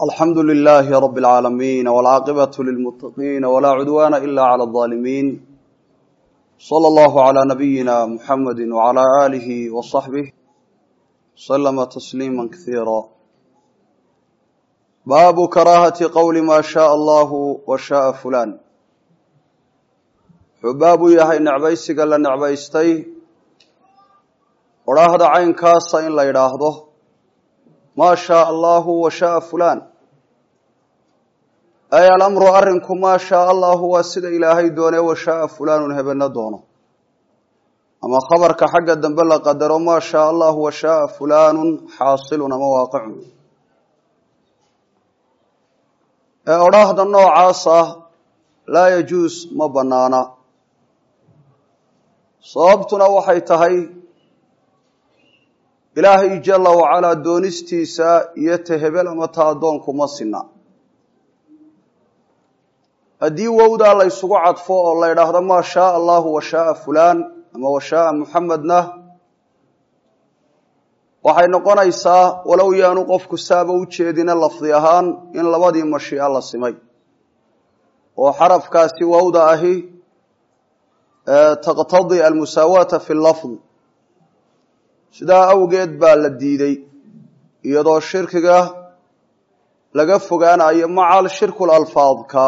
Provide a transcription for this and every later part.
alxamdu lilaahi rab اlcaalamiin wاlcaaqibatu lilmuttaqiin walaa cudwaana ila clى اظaalimiin slى allahu عlى nabiyina muxamadi wعlى aalihi waصaxbih slama tasliima kasiira baabu karaahati qowli maa shaء allahu wa shaءa fulan wuxuu baab u yahay necbaysiga la necbaystay odhaahda caynkaasa in la yidhaahdo maa shaء allahu wa shaءa fulan ay alamru arrinku maa shaء allahu waa sida ilaahay doonee wa shaءa fulaanun hebena doono ama khabarka xagga dambe la qadaro maa shaء allahu wa shaءa fulaanun xaasilun ama waaqicun ee odhaahda noocaas ah laa yajuus ma banaana sababtuna waxay tahay ilaahay jala wacalaa doonistiisa iyo ta hebel ama ta addoonku ma sina haddii wowdaa la ysugu cadfo oo la ydhaahdo maa shaaa allahu wa shaaa fulaan ama wa shaaa muxamedna waxay noqonaysaa walow yaanu qofku saaba u jeedina lafdi ahaan in labadii mashiica la simay oo xarafkaasi wowda ahi taqtadi almusaawaata fi lafd sidaa awgeed baa la diiday iyadoo shirkiga laga fogaanayo macal shirku lalfaadka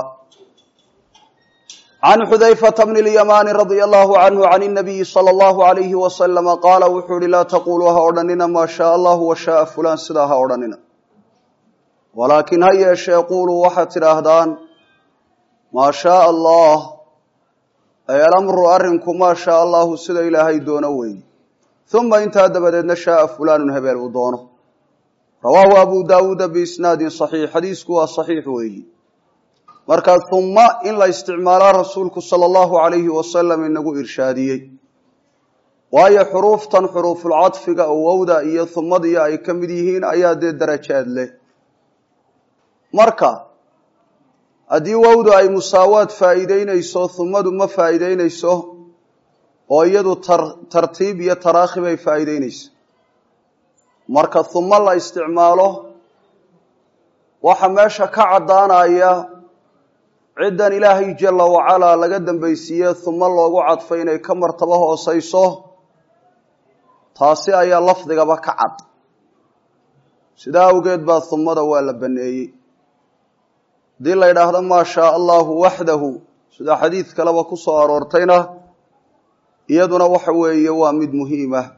can xudayfata bni اlyamaani radia allahu canhu can اnabiyi salى allahu alayhi wasalama qaala wuxuu ihi laa taquluu ha odhanina maa shaء allahu wa shaءa fulan sidaa ha odhanina walaakin ha yeeshee quluu waxaad tidhaahdaan maa shaء allah ay alamru arrinku maa shaء allahu sida ilaahay doono weeye uma intaa dabadeedna shaaa fulaanun hebeel uu doono rawaahu abu daawuuda biisnaadin saxiix xadiisku waa saxiix weeyi markaa humma in la isticmaalaa rasuulku sala allahu alayhi wasalam inagu irshaadiyey waayo xuruuftan xuruufulcadfiga oo wowda iyo humadiyo ay ka mid yihiin ayaa dee darajaad leh marka haddii wowdu ay musaawaad faa'iideynayso humadu ma faa'iideynayso oo iyadu tartiib iyo taraakhi bay faa'iideynaysa marka humo la isticmaalo waxa meesha ka caddaanaya ciddan ilaahay jala wacalaa laga dambaysiiye humo loogu cadfay inay ka martabo hooseyso taasi ayaa lafdigaba ka cad sidaa awgeed baa humada waa la baneeyey haddii la yidhaahdo maa shaaa allahu waxdahu sida xadiid kaleba ku soo aroortayna iyaduna waxa weeye waa mid muhiim ah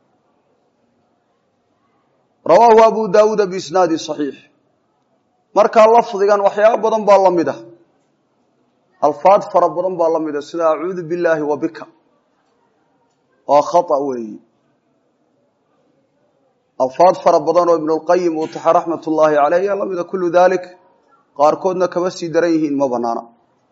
rawaahu abu daawuuda biisnaadi saxiix markaa lafdigan waxyaaba badan baa la mid ah alfaad fara badan baa la mid ah sida acuudu billaahi wa bika waa khata weeyi alfaad fara badan oo ibnulqayim uu taxa raxmat ullaahi caleyh ayaa la mida kullu dalik qaarkoodna kama sii daran yihiin ma banaana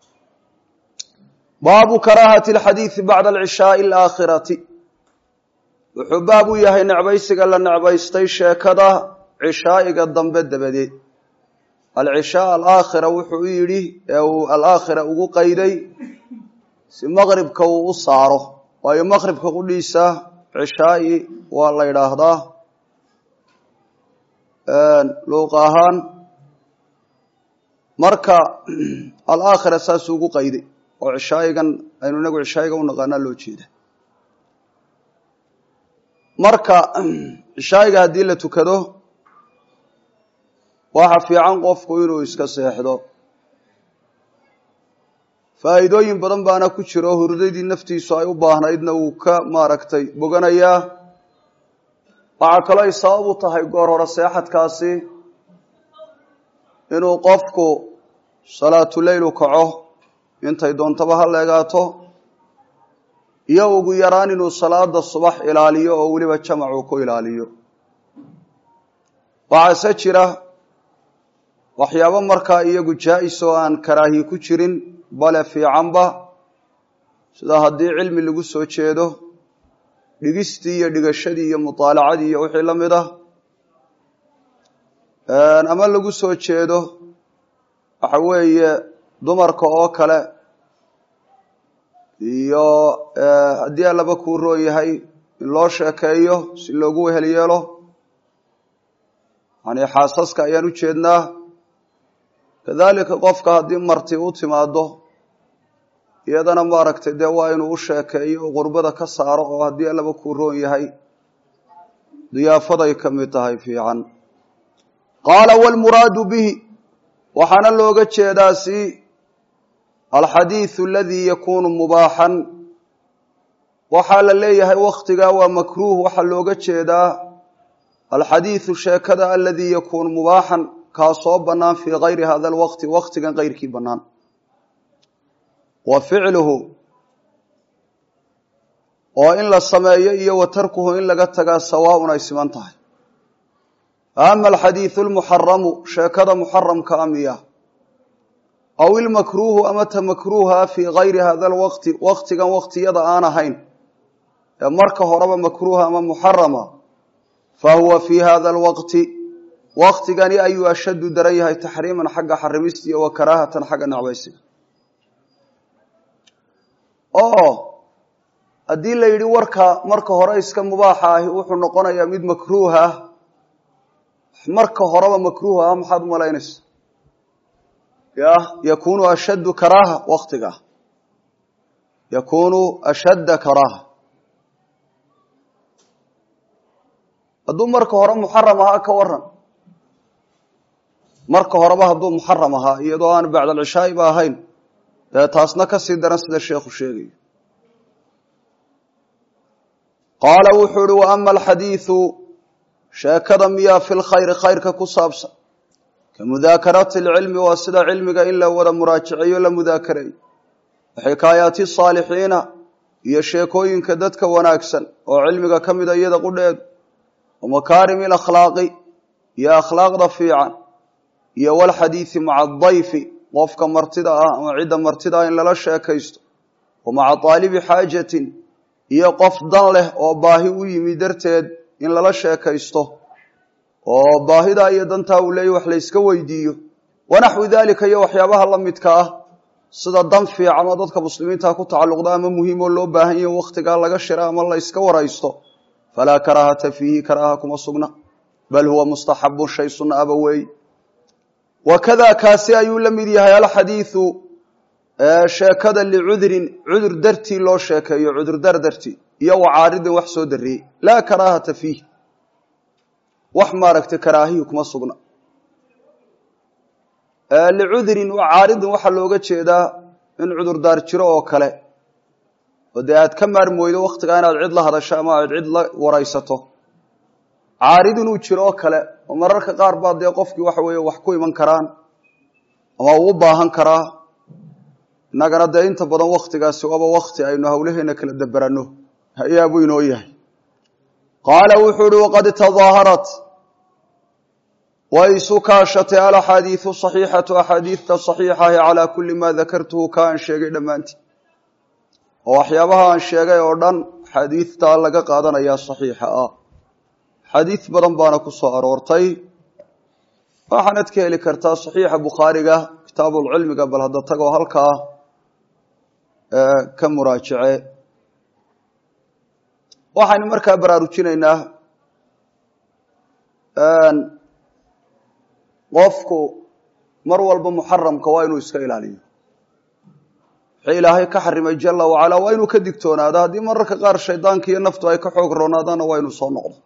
baabu karaahati alxadiidi bacda alcishaai alaakhirati wuxuu baab u yahay necbaysiga la necbaystay sheekada cishaa'iga dambe dabadeed alcishaa alaakhira wuxuu u yidhi ee uu alaakhira ugu qayday si maqribka uu u saaro waayo maqribka qudhiisa cishaa'i waa la yidhaahdaa luuq ahaan marka alaakhira saasuu ugu qayday oo cishaayigan aynu inagu cishaayiga u naqaanaa loo jeeda marka cishaayiga haddii la tukado waxa fiican qofku inuu iska seexdo faa'iidooyin badan baana ku jiro hurdadii naftiisu ay u baahnaydna wuu ka maaragtay boganayaa waxaa kaloo ay sabab u tahay goor hore seexadkaasi inuu qofku salaatuleyl u kaco intay doontaba ha leegaato iyo ugu yaraan inuu salaada subax ilaaliyo oo weliba jamacuu ku ilaaliyo waxaase jira waxyaabo markaa iyagu jaa-is oo aan karaahi ku jirin bale fiicanba sida haddii cilmi lagu soo jeedo dhigistii iyo dhigashadii iyo mutaalacadii iyo wixii la mid ah ama lagu soo jeedo waxa weeye dumarka oo kale iyo haddii allaba kuu roon yahay in loo sheekeeyo si loogu wehel yeelo yani xaasaska ayaan u jeednaa kadalika qofka haddii marti u timaado iyadana maaragtay dee waa inuu u sheekeeyo oo qurbada ka saaro oo haddii allaba kuu roon yahay diyaafaday ka mid tahay fiican qaala wlmuraadu bihi waxaana looga jeedaa si alxadiidu aladii yakuunu mubaaxan waxaa la leeyahay waktigaa waa makruuh waxaa looga jeedaa alxadiidu sheekada aladii yakuunu mubaaxan kaa soo bannaan fii gayri hada alwaqti waktigan keyrkii bannaan wa ficluhu oo in la sameeyo iyo wa tarkuhu in laga tagaa sawaaun ay siman tahay ama alxadiidu lmuxaramu sheekada muxaramka amiya aw ilmakruuhu ama ta makruuha fii gayri hada alwaqti waktigan waktiyada aan ahayn ee marka horeba makruuha ama muxarama fa huwa fii hada alwaqti waktigani ayuu ashaddu daran yahay taxriiman xagga xarimista iyo wa karaahatan xagga necbaysiga oo haddii la yidhi warka marka hore iska mubaaxa ahi wuxuu noqonayaa mid makruuh ah marka horeba makruuh ah maxaad umalaynaysa ya yakunu ashaddu karaaha waktiga yakunu ashadda karaaha hadduu marka hore muxaram ahaa ka waran marka horeba hadduu muxaram ahaa iyadoo aan bacd alcishaa'i ba ahayn dee taasna kasii daran sida sheekhu sheegayo qaala wuxuu uhi wa ama alxadiidu sheekada miyaa fi lkhayri khayrka ku saabsan ka mudaakarati alcilmi waa sida cilmiga in la wada muraajaceeyo la mudaakareeyo waxikaayaati saalixiina iyo sheekooyinka dadka wanaagsan oo cilmiga ka mida iyada qudheedu wa makaarimi alakhlaaqi iyo akhlaaqda fiican iyo walxadiidi maca adayfi qofka martida ah ama cidda martida ah in lala sheekaysto wa maca taalibi xaajatin iyo qof dan leh oo baahi u yimi darteed in lala sheekaysto oo baahidaa iyo dantaa uu leeyahy wax layska weydiiyo wanaxwi daalika iyo waxyaabaha la midka ah sida dan fiican oo dadka muslimiinta ku tacalluqda ama muhiim oo loo baahan yahi wakhtigaa laga shira ama la yska waraysto falaa karaahata fiihi karaaha kuma sugna bal huwa mustaxabun shay sunna aba weey wakada kaasi ayuu la mid yahay alxadiidu sheekada licudrin cudur dartii loo sheekeeyo cudurdar dartii iyo wacaaridin wax soo dariyey laa karaahata fiih wax maaragtay karaahiyi kuma sugna licudrin wacaaridin waxaa looga jeedaa in cudurdaar jiro oo kale oo dee aad ka maarmooydo waktigaa inaad cid la hadasho ama aad cid la waraysato caarid inuu jiro oo kale oo mararka qaar baa dee qofkii waxa weeye wax ku iman karaan ama uu u baahan karaa innagana dee inta badan waktigaasi waaba wakti aynu hawlaheena kala daberanno hayaabuu inoo yahay qaala wuxuu uhi waqad tadaaharat way isu kaashatay alaxaadiidu saxiixatu axaadiidta saxiixahi calaa kulli maa dakartuhu ka aan sheegay dhammaantii oo waxyaabaha aan sheegay oo dhan xadiidtaa laga qaadanayaa saxiixa ah xadiid badan baana ku soo aroortay waxaanad ka heli kartaa saxiixa bukhaariga kitaabulcilmiga bal hadda tagoo halkaa ka muraajace waxaynu markaa baraarujinaynaa qofku mar walba muxaramka waa inuu iska ilaaliyo wixii ilaahay ka xarimay jala wacalaa waa inuu ka digtoonaado haddii mararka qaar shaydaanka iyo naftu ay ka xoog roonaadaanna waa inuu soo noqdo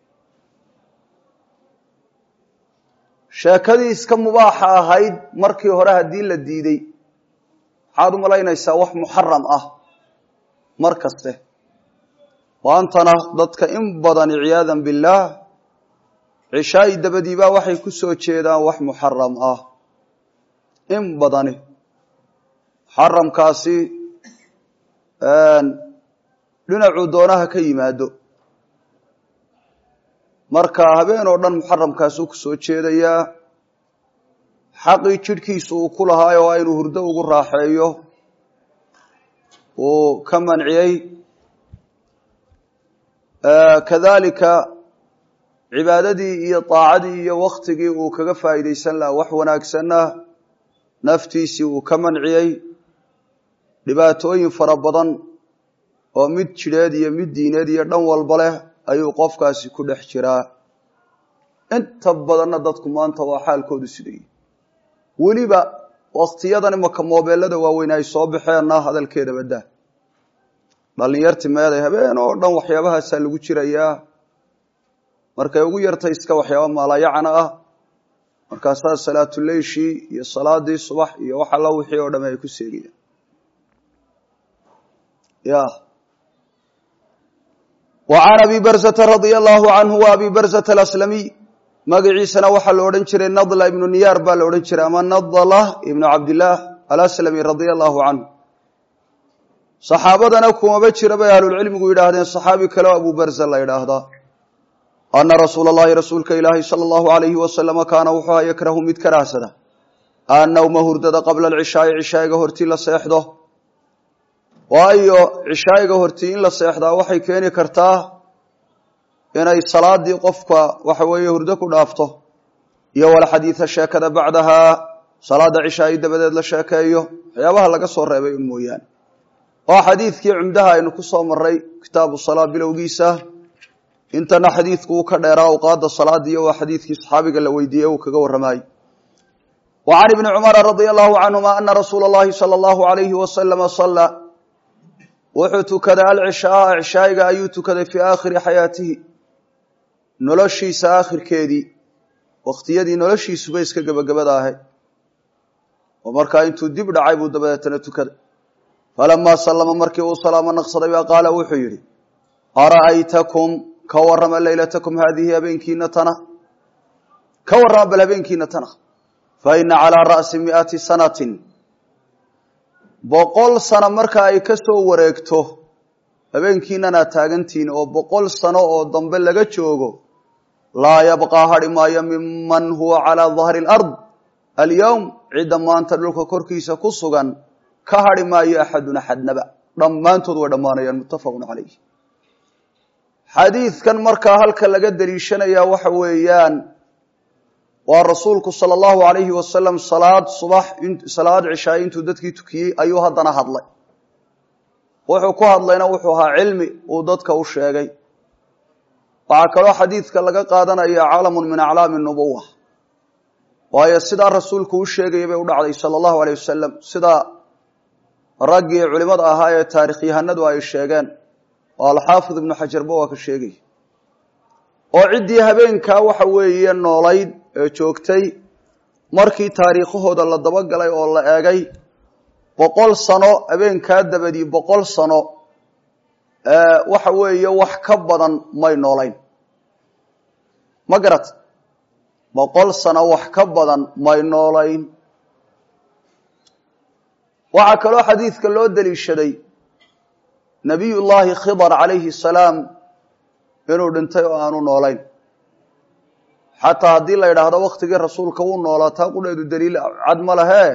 sheekadii iska mubaaxa ahayd markii hore haddii la diiday maxaad u malaynaysaa wax muxaram ah mar kaste waantana dadka in badan ciyaadan billaah cishaa'i dabadiibaa waxay ku soo jeedaan wax muxaram ah in badani muxaramkaasi dhinacuu doonaha ka yimaado marka habeen oo dhan muxaramkaasuu ku soo jeedayaa xaqii jidhkiisu uu ku lahaay oo inuu hurdo ugu raaxeeyo uu ka manciyey kadalika cibaadadii iyo daacadii iyo waktigii uu kaga faa'iidaysan lahaa wax wanaagsanna naftiisii uu ka manciyey dhibaatooyin fara badan oo mid jidheed iyo mid diineed iyo dhan walba leh ayuu qofkaasi ku dhex jiraa inta badanna dadku maanta waa xaalkoodu sidayey weliba waktiyadan imaka moobeelada waaweyn ay soo baxeenna hadalkeeda badaa dhalinyarti meeday habeen oo dhan waxyaabahaasaa lagu jirayaa markay ugu yartay iska waxyaaba maalayacana ah markaasaa salaatuleyshii iyo salaadii subax iyo wax alla wixii oo dhame ay ku seegayaan ya wa can abi barzata radia allahu canhu wa abi barzata alaslamiy magaciisana waxaa la odhan jiray nadla ibnu niyaar baa la odhan jiray ama nadla ibnu cabdillaah alaslami radia allahu canhu saxaabadana kumaba jira bay ahlulcilmigu yidhaahdeen saxaabi kaleo abu barza la yidhaahdaa ana rasuula allahi rasuulka ilaahi sala allahu alayhi wasalama kaana wuxuu aha yakrahu mid karaahsada annawma hurdada qabla alcishaai cishaa'iga hortii la seexdo waayo cishaa'iga hortii in la seexdaa waxay keeni kartaa inay salaadii qofka waxa weeye hurdo ku dhaafto iyo walxadiida sheekada bacdahaa salaada cishaa'i dabadeed la sheekeeyo waxyaabaha laga soo reebay un mooyaane oo xadiidkii cumdaha aynu ku soo maray kitaabu salaa bilowgiisa intana xadiidku uu ka dheeraa awqaada salaadiiyo waa xadiidkii saxaabiga la weydiiyey uu kaga warramayey wa can ibni cumara radia allahu canhuma ana rasuula allahi sala allahu alayhi wasalama salla wuxuu tukaday alcishaaa cishaa'iga ayuu tukaday fii aakhiri xayaatihi noloshiisa aakhirkeedii wakhtiyadii noloshiisuba iska gebagabada ahayd oo markaa intuu dib dhacay buu dabadeetana tukaday falamaa sallama markii uu salaamo naqsaday baa qaala wuxuu yidhi ara'aytakum ka warrama leylatakum haadihi habeenkiina tana ka warrama bal habeenkiina tana fa ina calaa ra'si mi'ati sanatin boqol sano marka ay ka soo wareegto habeenkiinan aad taagantihiin oo boqol sano oo dambe laga joogo laa yabqaa hadhi maayo miman huwa calaa dahri alard alyowm cidda maanta dhulka korkiisa ku sugan ka hadhi maayo axadun axadnaba dhammaantood way dhammaanayaan muttafaqun calayh xadiidkan markaa halka laga deliishanayaa waxa weeyaan waa rasuulku sala allahu alayhi wasalam salaad subax salaad cishaay intuu dadkii tukiyey ayuu haddana hadlay wuxuu ku hadlayna wuxuu ahaa cilmi uu dadka u sheegay waxaa kaloo xadiidka laga qaadanaya calamun min aclaami nubuwa waayo sidaa rasuulku u sheegaya bay u dhacday sala allahu alayh wasalam sidaa raggii culimada ahaa ee taarikhyahanadu ay sheegeen oo alxaafid ibnu xajarba waa ka sheegaya oo ciddii habeenkaa waxa weeye noolayd ee joogtay markii taariikhahooda la dabagalay oo la eegay boqol sano habeenkaa dabadii boqol sano waxa weeye wax ka badan may noolayn ma garat boqol sano wax ka badan may noolayn waxaa kaloo xadiidka loo deliishaday nabiy llaahi khidar calayhi salaam inuu dhintay oo aanu noolayn xataa haddii la yidhaahdo waktigii rasuulka wuu noolaa taa qudheedu daliil cad ma lehe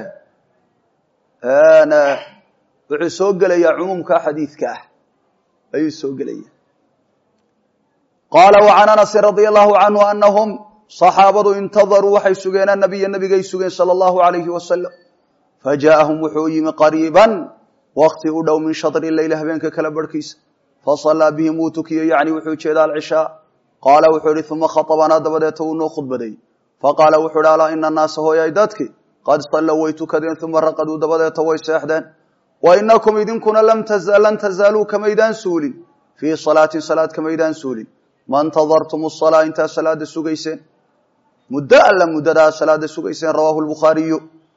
wuxuu soo gelayaa cumuumka xadiidka ah ayuu soo gelaya qaala wa can anasin radia allahu canhu anahum saxaabadu intadaruu waxay sugeen anabiya nabigay sugeen sala allahu alayhi wasalam fajaa'ahum wuxuu yimi qariiban wakti u dhow min shadri leyl habeenka kala barhkiisa fasallaa bihim wuu tukiyey yacni wuxuu jeeda alcishaa qaala wuxuu ihi uma khatabanaa dabadeeta wuu noo khudbaday faqaala wuxuu ihi alaa ina annaasa hooyay dadki qad sallow way tukadeen uma raqaduu dabadeeta way seexdeen wa inakum idinkuna lan tazaaluu kamaydaan suulin fii salaatin salaad kamaydaan suulin ma ntadartum salaa intaa salaada sugayseen muddo alla muddadaa salaada sugayseen rawaahu lbukhaariyu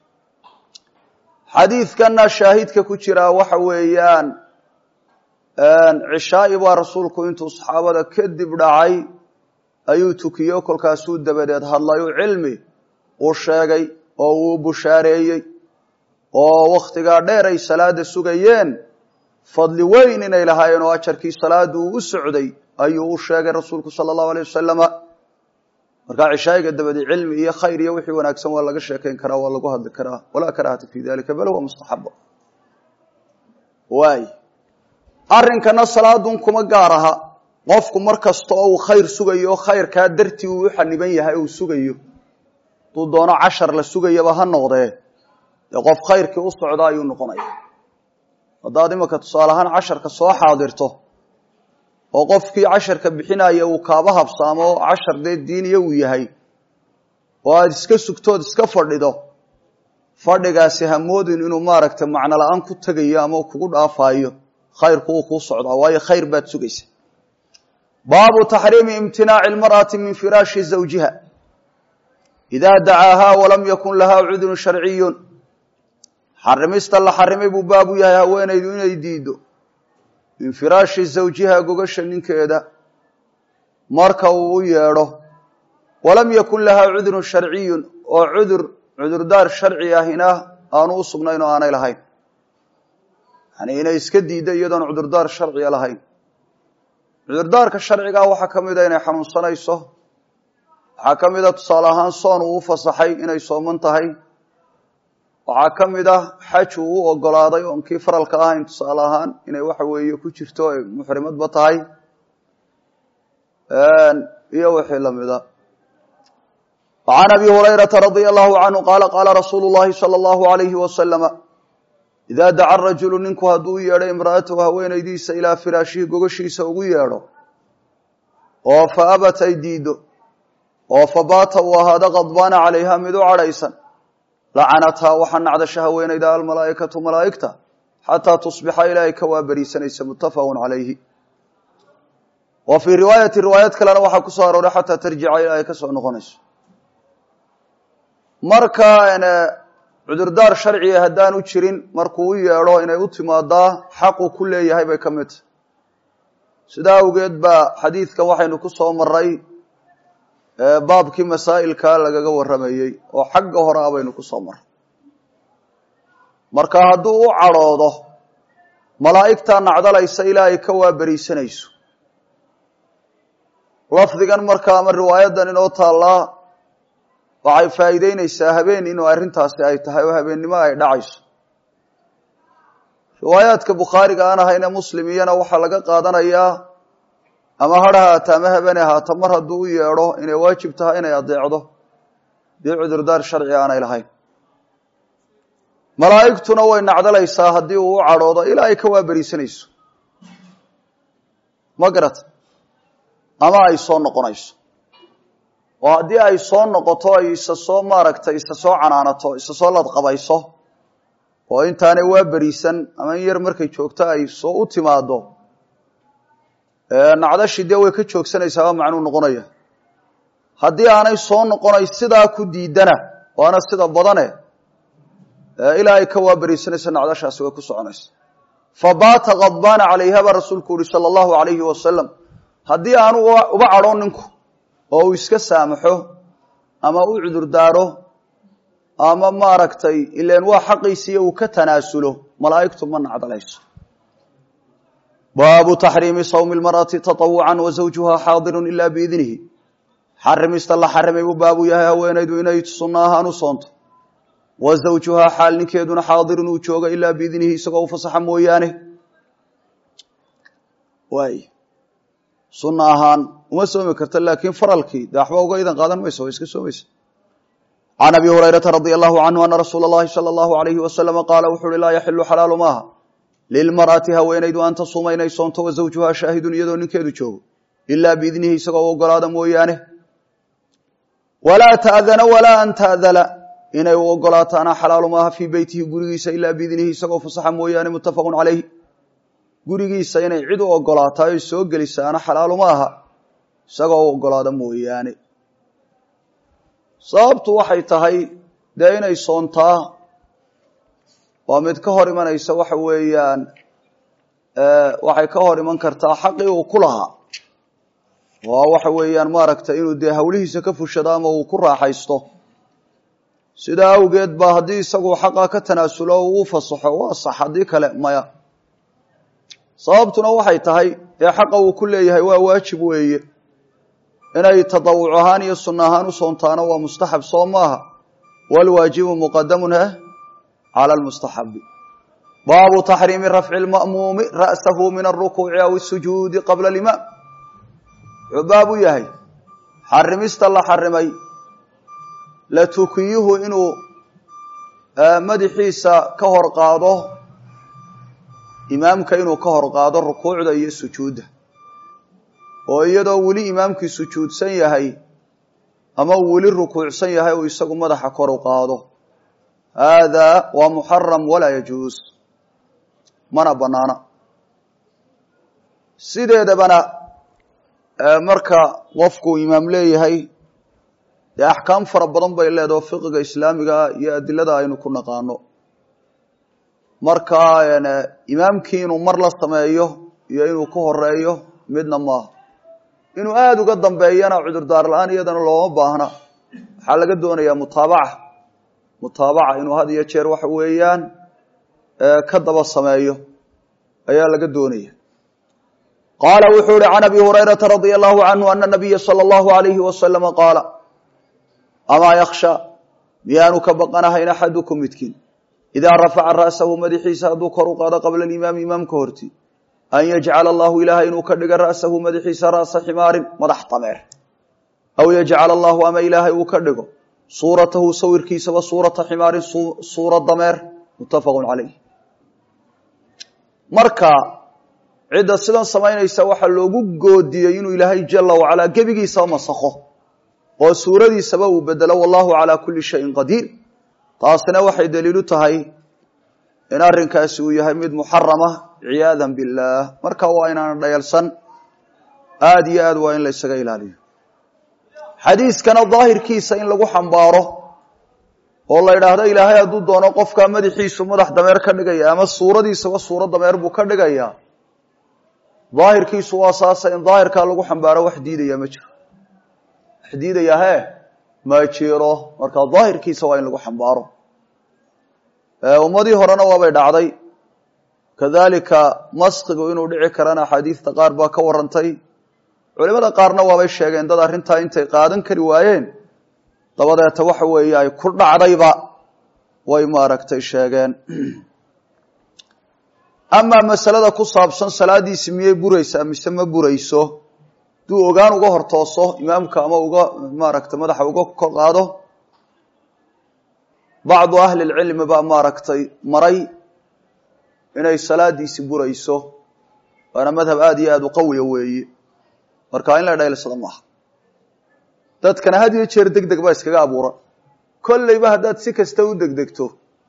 xadiidkana shaahidka ku jiraa waxa weeyaan cishaa'i baa rasuulku intuu saxaabada kadib dhacay ayuu tukiyo kolkaasuu dabadeed hadlayu cilmi uu sheegay oo uu bushaareeyey oo wakhtigaa dheer ay salaada sugayeen fadli weyn inay lahaayeen oo ajarkii salaada uu u socday ayuu u sheegay rasuulku sala allahu alayh wasalama markaa cishaa'iga dabadeed cilmi iyo khayr iyo wixii wanaagsan waa laga sheekayn karaa waa lagu hadli karaa walaa karahata fi dalika bal huwa mustaxaba waay arrinkana salaadun kuma gaar aha qofku mar kasta oo uu khayr sugayo o khayrkaa dartii uu u xaniban yahay uu sugayo hadduu doono cashar la sugayaba ha noqdee dee qof khayrkii u socda ayuu noqonaya haddaad imanka tusaale ahaan casharka soo xaadirto oo qofkii casharka bixinaya uu kaaba habsaamo cashar dee diiniya uu yahay oo aada iska sugtood iska fadhido fadhigaasi hamoodin inuu maaragtay macno la-aan ku tegayo ama kugu dhaafayo khayrku uu kuu socdaa waayo khayr baad sugaysa baabu taxriimi imtinaaci lmar'ati min firaashi zawjiha idaa dacaahaa walam yakun lahaa cudrun sharciyun xarimista la xarimay buu baabu yahay haweenaydu inay diido min firaashi zawjiha gogasha ninkeeda marka uu u yeedho walam yakun lahaa cudrun sharciyun oo cudur cudurdaar sharci ahina aanu u sugnayn oo aanay lahayn yani inay iska diiddo iyadoon cudurdaar sharciga lahayn cudurdaarka sharcigaa waxaa ka mida inay xanuunsanayso waxaa ka mid a tusaale ahaan soon uu u fasaxay inay sooman tahay waxaa ka mid ah xaj uu u ogolaaday oon kii faralka ahayn tusaale ahaan inay waxa weeye ku jirto ay muxrimadba tahay iyo wixii lamida وعn abi هurayرaةa رadي الlه عanهu qala qala rasuulu الlahi slى الlه عalyه وasلم إida daca rajulu ninku hadduu u yeedho imra'atahu haweenaydiisa ilaa firaashihi gogashiisa ugu yeedho oo faabat ay diido oo fabaata uu ahaado qadbaana calayha mid u cadhaysan lacanathaa waxaa nacdasha haweenayda almalaa'ikatu malaa'igta xataa tusbixa ilaa ay ka waaberiisanaysa mutafaq calayhi wa fii riwaayati riwaayad kalena waxaa ku soo arooray xataa tarjica ilaa ay ka soo noqonayso marka cudurdaar sharciga haddaanu jirin markuu u yeedho inay u timaadaa xaqu ku leeyahay bay ka mid tahy sidaa awgeed baa xadiidkan waxaynu ku soo maray baabkii masaa'ilka lagaga warramayey oo xagga hore ah baynu ku soo maray marka hadduu u cadhoodo malaa'igtaa nacdalaysa ilaa ay ka waaberiisanayso lafdigan marka ama riwaayadan inoo taallaa waxay faa'iideyneysaa habeen inuu arrintaasi ay tahay oo habeennimo ay dhacayso riwaayaadka bukhaariga aan ahayne muslim iyana waxaa laga qaadanayaa ama har ahaata ama habeen ahaata mar hadduu u yeedho inay waajib tahay inay adeecdo dii cudurdaar sharci aanay lahayn malaa'igtuna way nacdalaysaa haddii uu u cadhoodo ilaa ay ka waaberiisanayso ma garata ama ay soo noqonayso oo haddii ay soo noqoto ay isa soo maaragtay isa soo canaanato isa soo ladqabayso oo intaanay waa beriisan ama in yar markay joogto ay soo u timaado nacdashii dee way ka joogsanaysaa waa macnuu noqonaya haddii aanay soo noqonay sidaa ku diidana waana sida badane ilaa ay ka waa beriisanayso nacdashaasi way ku soconaysa fabaata kadbaana calayha baa rasuulku uhi sala allahu alayhi wasalam haddii aanu uba cadhoon ninku oo uu iska saamaxo ama u cudurdaaro ama maaragtay ilan waa xaqiisiiyo uu ka tanaasulo malaa'igtu ma nacdalayso baabu taxriimi sawmi lmar'ati taطawucan wa zawjuha xaadiru ila biidnihi xarimista la xarimay buu baabu yahay haweenaydu inay sunno ahaan u soonto wa zawjuhaa xaal ninkeeduna xaadirun uu joogo ilaa biidnihi isagoo u fasaxa mooyaane waay sunna ahaan uma soomi karta laakiin faralkii dee waxba uga idan qaadan mayso waa iska soomaysa can abi hurayrata radia allahu canhu ana rasuula اllahi salى allahu alayhi wasalama qaala wuxu uhi laa yaxilu xalaalu maaha lilmar'ati haweenaydu an tasuuma inay soonto wa zawjuhaa shaahidun iyadoo ninkeedu joogo ilaa biidnihi isagoo u ogolaada mooyaane walaa ta'dana walaa an ta'dala inay u ogolaataana xalaalu maaha fii beytihi gurigiisa ilaa biidnihi isagoo fasaxa mooyaane muttafaqu calayh gurigiisa inay cid u ogolaataay oy soo gelisaana xalaalu ma aha isagoo u ogolaada mooyaane sababtu waxay tahay dee inay soontaa waa mid ka hor imanaysa waxa weeyaan waxay ka hor iman kartaa xaqii uu ku lahaa waa waxa weeyaan maaragtay inuu dee hawlihiisa ka fushado ama uu ku raaxaysto sidaa awgeed ba haddii isagu xaqa ka tanaasulo uu u fasaxo waa sax haddii kale maya sababtuna waxay tahay dee xaqa uu ku leeyahay waa waajib weeye inay tadawuc ahaan iyo sunno ahaan u soontaana waa mustaxab soo maaha walwaajibu muqadamun heh cala lmustaxabi baabu taxriimi rafci lma'muumi ra'sahu min alrukuuci aw asujuudi qabla alimaam wuxuu baab u yahay xarimista la xarimay la tukiyuhu inuu madaxiisa ka hor qaado imaamka inuu ka hor qaado rukuucda iyo sujuudda oo iyadoo weli imaamkii sujuudsan yahay ama uu weli rukuucsan yahay uu isagu madaxa kor u qaado hada waa muxaram walaa yajuus mana banaana sideedabana marka qofku imaam leeyahay dee axkaam fara badan bay leedaho fiqiga islaamiga iyo adilada aynu ku naqaano marka imaamkii inuu mar la sameeyo iyo inuu ku horeeyo midna maaha inuu aada uga dambeeyana cudurdaar la-aan iyadana looma baahna waxaa laga doonayaa mutaabaca mutaabaca inuu had iyo jeer waxa weeyaan ka daba sameeyo ayaa laga doonaya qaala wuxuu ihi can abi hurayrata radia allahu canhu ana nabiya sala allahu alayhi wasalama qaala amaa yaksha miyaanu ka baqanahayn axadukum midkiin idaa rafaca ra'sahu madaxiisa hadduu kor u qaado qabla alimaami imaamka horti an yajcala allahu ilaahay inuu ka dhiga ra'sahu madaxiisa ra'sa ximaarin madax dameer aw yajcala allahu ama ilaahay uu ka dhigo suuratahu sawirkiisaba suurata ximaarin suura dameer muttafaqun calayh marka cidda sidan samaynaysa waxaa loogu goodiyey inuu ilaahay jala wacalaa gebigiisaba masakho oo suuradiisaba uu bedelo wallahu calaa kulli shayin qadiir taasina waxay daliilu tahay in arrinkaasi uu yahay mid muxarama ciyaadan billaah marka waa inaan dhayalsan aada iyo aad waa in la ysaga ilaaliyo xadiiskana daahirkiisa in lagu xambaaro oo la idhaahdo ilaahay hadduu doono qofkaa madaxiisu madax dameer ka dhigaya ama suuradiisaba suuro dameer buu ka dhigayaa daahirkiisu waa saasa in daahirkaa lagu xambaaro wax diidaya ma jiro wax diidaya he ma jiro marka daahirkiisa waa in lagu xambaaro ummadii horena waabay dhacday kadalika maskigu inuu dhici karana axaadiista qaar baa ka warantay culimada qaarna waabay sheegeen dad arrintaa intay qaadan kari waayeen dabadeeta waxa weeye ay ku dhacdayba way maaragtay sheegeen amaa masalada ku saabsan salaadiisi miyay buraysaa mise ma burayso hadduu ogaan uga hortooso imaamka ama uga maaragtay madaxa uga kor qaado bacdu ahli lcilmi baa maaragtay maray inay salaadiisi burayso waana madhab aada iyo aada u qawiya weeye marka in la dhaylsado maaha dadkana had iyo jeer deg deg baa iskaga abuuran kolleyba haddaad si kasta u degdegto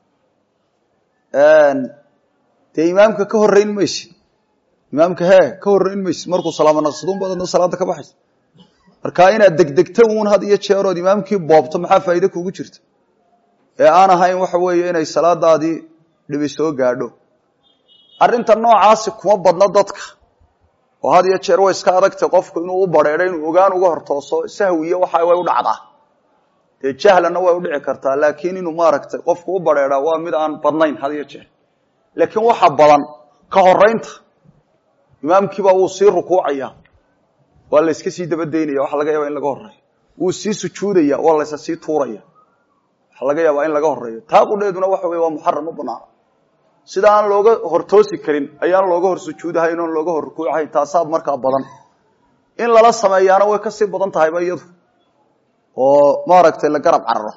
dee imaamka ka horreyn maysid imaamka hee ka horreyn maysid markuu salaamo naqsadun baad adna salaada ka baxaysa marka inaad degdegto uun had iyo jeerood imaamkii boobto maxaa faa'iide kugu jirta ee aan ahayn waxa weeye inay salaadaadii dhibi soo gaadho arrinta noocaasi kuma badna dadka oo had iyo jeer way iska adagtay qofku inuu u bareedho inuu ogaan uga hortooso sahwiyo waxa way u dhacdaa dee jahlana way u dhici kartaa laakiin inuu maaragtay qofku u bareedhaa waa mid aan badnayn had iyo jeer laakiin waxa badan ka horaynta imaamkiiba wuu sii rukuucaya waa la yska sii dabadeynaya waxa laga yaaba in laga horeeyo wuu sii sujuudaya waa laysa sii tuuraya waxa laga yaabaa in laga horeeyo taa qudheeduna waxa wey waa muxaram u banaana sida aan looga hortoosi karin ayaan looga hor sujuudahayn oon looga hor rukuucahayn taasaa markaa badan in lala sameeyaana way kasii badan tahayba iyadu oo maaragtay la garab cararo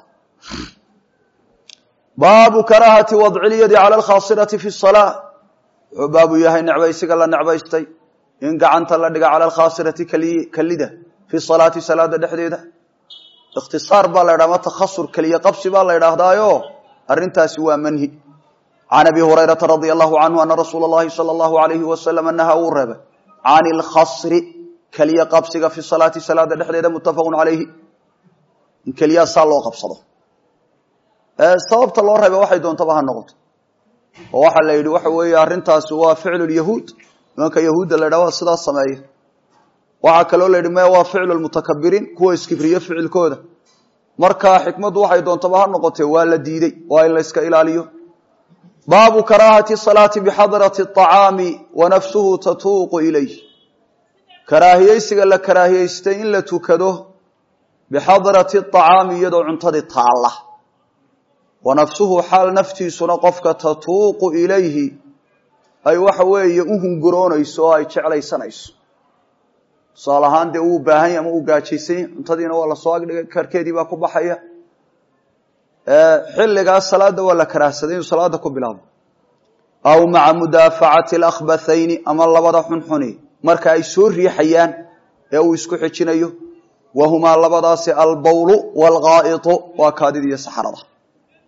baabu karaahati wadci lyadi cala alkhaasirati fi salaa wuxuu baabu yahay necbaysiga la necbaystay in gacanta la dhiga cala alkhaasirati kalida fi salaati salaada dhexdeeda ikhtisaar baa la ydhaha ma takhasur keliya qabsi baa la ydhaahdaayo arrintaasi waa manhi can abi hurayrata radia allahu canhu ana rasuula اllahi salى allahu alayhi wasalam naha uu reebay can ilkhasri keliya qabsiga fi salaati salaada dhexdeeda muttafaqu calayhi in keliyaa saa loo qabsado sababta loo reeba waxay doontaba ha noqoto oo waxaa la yidhi waxa weeye arrintaasi waa ficlu lyahuud nimanka yahuudda la ydhaha waa sidaas sameeya waxaa kaloo la yidhi maya waa ficlu lmutakabiriin kuwa iskibriye ficilkooda marka xikmaddu waxay doontaba ha noqotee waa la diidey waa in la yska ilaaliyo baabu karaahati salaati bixadrati acaami wa nafsuhu tatuuqu ilayh karaahiyeysiga la karaahiyeystay in la tukado bixadrati acaami iyadoo cuntadii taalla wa nafsuhu xaal naftiisuna qofka tatuuqu ilayhi ay waxa weeye u hunguroonayso oo ay jeclaysanayso tusaal ahaan dee uu baahanya ama uu gaajaysanya cuntadiina waa lasoo agdhigay karkeedii baa ku baxaya xilligaas salaada waa la karaahsaday inuu salaada ku bilaabo aw maca mudaafacati alakhbathayni ama labada xunxuni marka ay soo riixayaan ee uu isku xijinayo wahumaa labadaasi albawlu waalghaa'itu waa kaadida iyo saxarada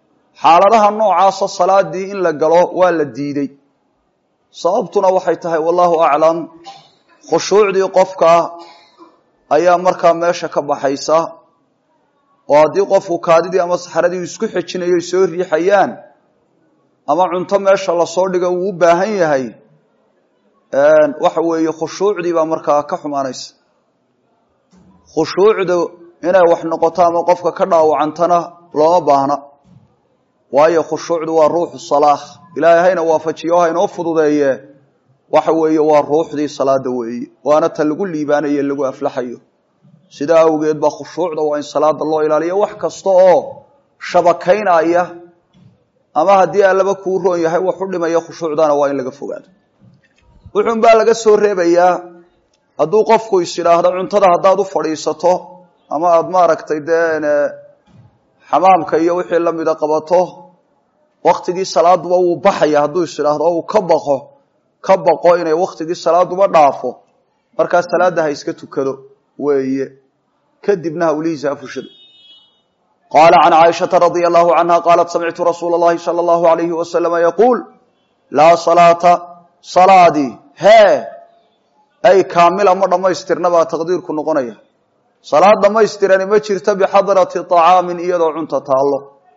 xaaladaha noocaasa salaadii in la galo waa la diiday sababtuna waxay tahay wallahu aclam khushuucdii qofka ayaa markaa meesha ka baxaysa oo haddii qofku kaadidii ama saxradii isku xejinayo soo riixayaan ama cunto meesha lasoo dhiga uu u baahan yahay waxa weeye khushuucdii baa markaa ka xumaanaysa khushuucdu inay wax noqoto ama qofka ka dhaawacantana looma baahna waayo khushuucdu waa ruuxu salaah ilaahay hayna waafajiyo haynoo fududeeye waxa weeye waa ruuxdii salaada weeye waana ta lagu liibaanayo lagu aflaxayo sidaa awgeed baa khushuucda waa in salaada loo ilaaliyo wax kasta oo shabakaynaya ama haddii allaba kuu roon yahay wax u dhimaya khushuucdana waa in laga fogaado wuxun baa laga soo reebayaa hadduu qofku is idhaahdo cuntada haddaad u fadhiisato ama aada maaragtay dee xamaamka iyo wixii lamida qabato waktigii salaaduba wuu baxaya hadduu is idhaahdo o uu ka baqo ka baqo inay waktigii salaaduba dhaafo markaa salaada ha iska tukado weeye kadibna hawlihiisa ha fushado qaala can caaishata radia allahu canha qaalat samictu rasuula اllahi salى اllahu alayhi wasalama yaquul laa salaata salaadii hee ay kaamila ma dhammaystirna baa taqdiirku noqonaya salaad dhammaystirani ma jirto bixadrati طacaamin iyadoo cunta taallo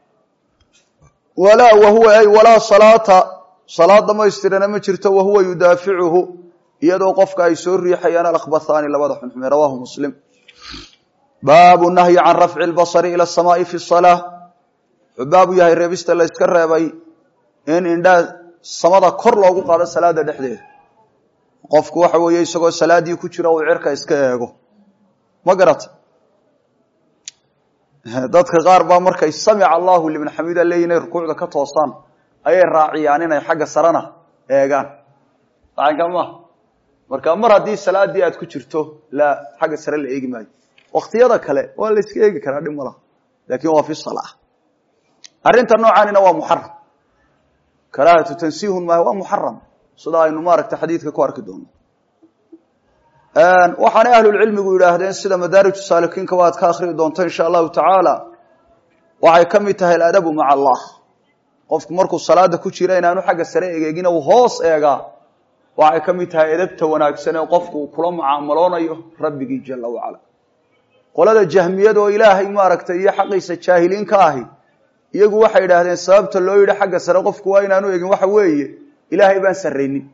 walaa wahuwa ay walaa salaata salaad dhammaystirana ma jirto wahuwa yudaaficuhu iyadoo qofka ay soo riixayaan alakbathaani labada xunxume rawahu muslim baabu nahyi can rafci اlbasri ila asamaai fi salaa wuxuu baabu yahay reebista la yska reebay in indhaa samada kor loogu qaado salaada dhexdeeda qofku waxa weeye isagoo salaadii ku jira uu cirka iska eego ma garata dadka qaar baa markay samica allahu liman xamida leeyihin inay rukuucda ka toosaan ayay raaciyaan inay xagga sarena eegaan acanka maaha marka mar haddii salaadii aad ku jirto la xagga sare la eegi maayo waktiyada kale waa la iska eegi karaa dhib ma laha lakin waa fi salaa arrinta noocaanina waa muxaram karaahatu tansihun maaha waa muxaram sida aynu maaragta xadiidka ku arki doono waxaanay ahlulcilmigu yidhaahdeen sida madaariju saalikiinka waad ka akhrii doonto insha allahu tacaala waxay ka mid tahay aladabu maca allah qofku markuu salaada ku jira inaanu xagga sare egeegin u hoos eegaa waxay ka mid tahay edabta wanaagsan ee qofku uu kula mucaamaloonayo rabbigii jala wacala qolada jahmiyada oo ilaahay maaragtay iyo xaqiisa jaahiliin ka ahi iyagu waxay idhaahdeen sababta loo yidhi xagga sare qofku waa inaanu egin waxa weeye ilaahay baan saraynin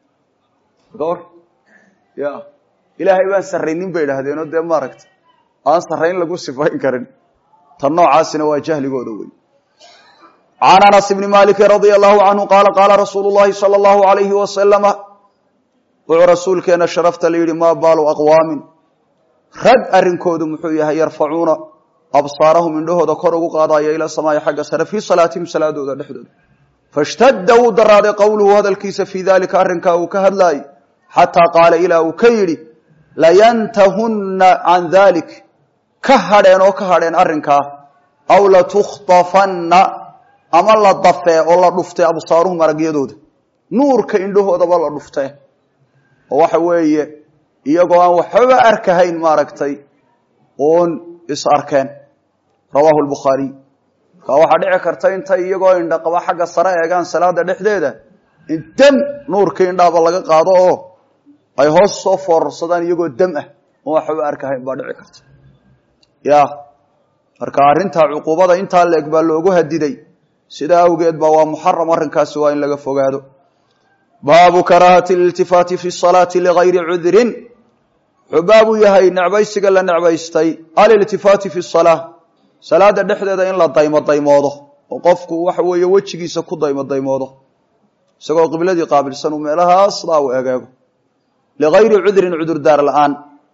or ya ilaahay baan saraynin bay idhaahdeenoo dee maaragtay aan sarayn lagu sifayn karin tan noocaasina waa jahligooda wey can anas bni maliki radia allahu canhu qaala qaala rasuulu llahi sala allahu alayhi wasalama wuxuu rasuulkeena sharafta la yidhi maa baalu aqwaamin rag arrinkoodu muxuu yahay yarfacuuna absaarahum indhahooda kor ugu qaadaya ila samaai xagga sare fii salaatihim salaadooda dhexdooda fashtadda wuu daraaday qowluhu hadalkiisa fii dalika arrinkaa uu ka hadlaayey xataa qaala ilaa uu ka yidhi layantahunna can dalik ka hadheen oo ka hadheen arrinkaa aw latukhtafanna ama la dafee oo la dhuftee absaaruhum aragyadooda nuurka indhahoodaba la dhuftee oo waxa weeye iyagoo aan waxbaba arkahayn maaragtay oon is arkeen rawaahu lbukhaariy markaa waxaa dhici karta intay iyagoo indhaqaba xagga sare eegaan salaada dhexdeeda in dam nuurkii indhaaba laga qaado oo ay hoos soo foorarsadaan iyagoo dam ah oon waxbaba arkahayn baa dhici karta ya marka arrintaa cuquubada intaa leeg baa loogu hadiday sidaa awgeed ba waa muxaram arrinkaasi waa in laga fogaado baabu karaahati iltifaati fi salaati ligayri cudrin wuxuu baabu yahay necbaysiga la necbaystay aliltifaati fi salaa salaada dhexdeeda in la daymo daymoodo oo qofku waxa weeye wejigiisa ku daymo daymoodo isagoo qibladii qaabilsan uu meelahaas daa u egeego ligayri cudrin cudurdaar la-aan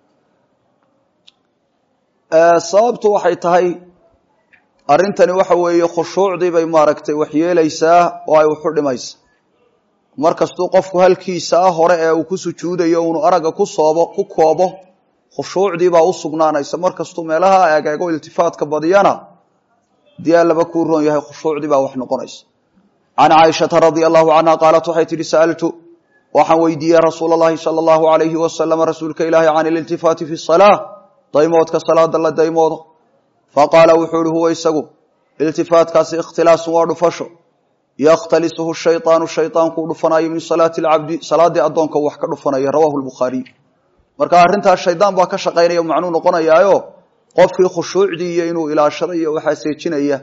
sababtu waxay tahay arrintani waxa weeye khushuucdii bay maaragtay waxyeelaysaa oo ay wuxu dhimaysa mar kastuu qofku halkiisa ah hore ee uu ku sujuudayo unu aragga ku soobo ku koobo khushuucdii baa u sugnaanaysa mar kastuu meelaha egeego iltifaatka badiyana dii allaba kuu roon yahay khushuucdii baa wax noqonaysa can caaishata radia allahu canha qaalat waxay tihi sa'altu waxaan weydiiyey rasuula allahi sala allahu alayhi wasalama rasuulka ilaahi can ililtifaati fi salaa daymoodka salaada la daymoodo faqaala wuxuu ihi huwa isagu iltifaatkaasi ikhtilaasun waa dhufasho yakhtalisuhu shayطaanu shayطaankuu dhufanayo min salaati اlcabdi salaadii addoonka wax ka dhufanaya rawahu lbukhaariy marka arrintaas shaydaan baa ka shaqaynaya macnuu noqonayaayo qofkii khushuucdii iyo inuu ilaashado iyo waxaa seejinaya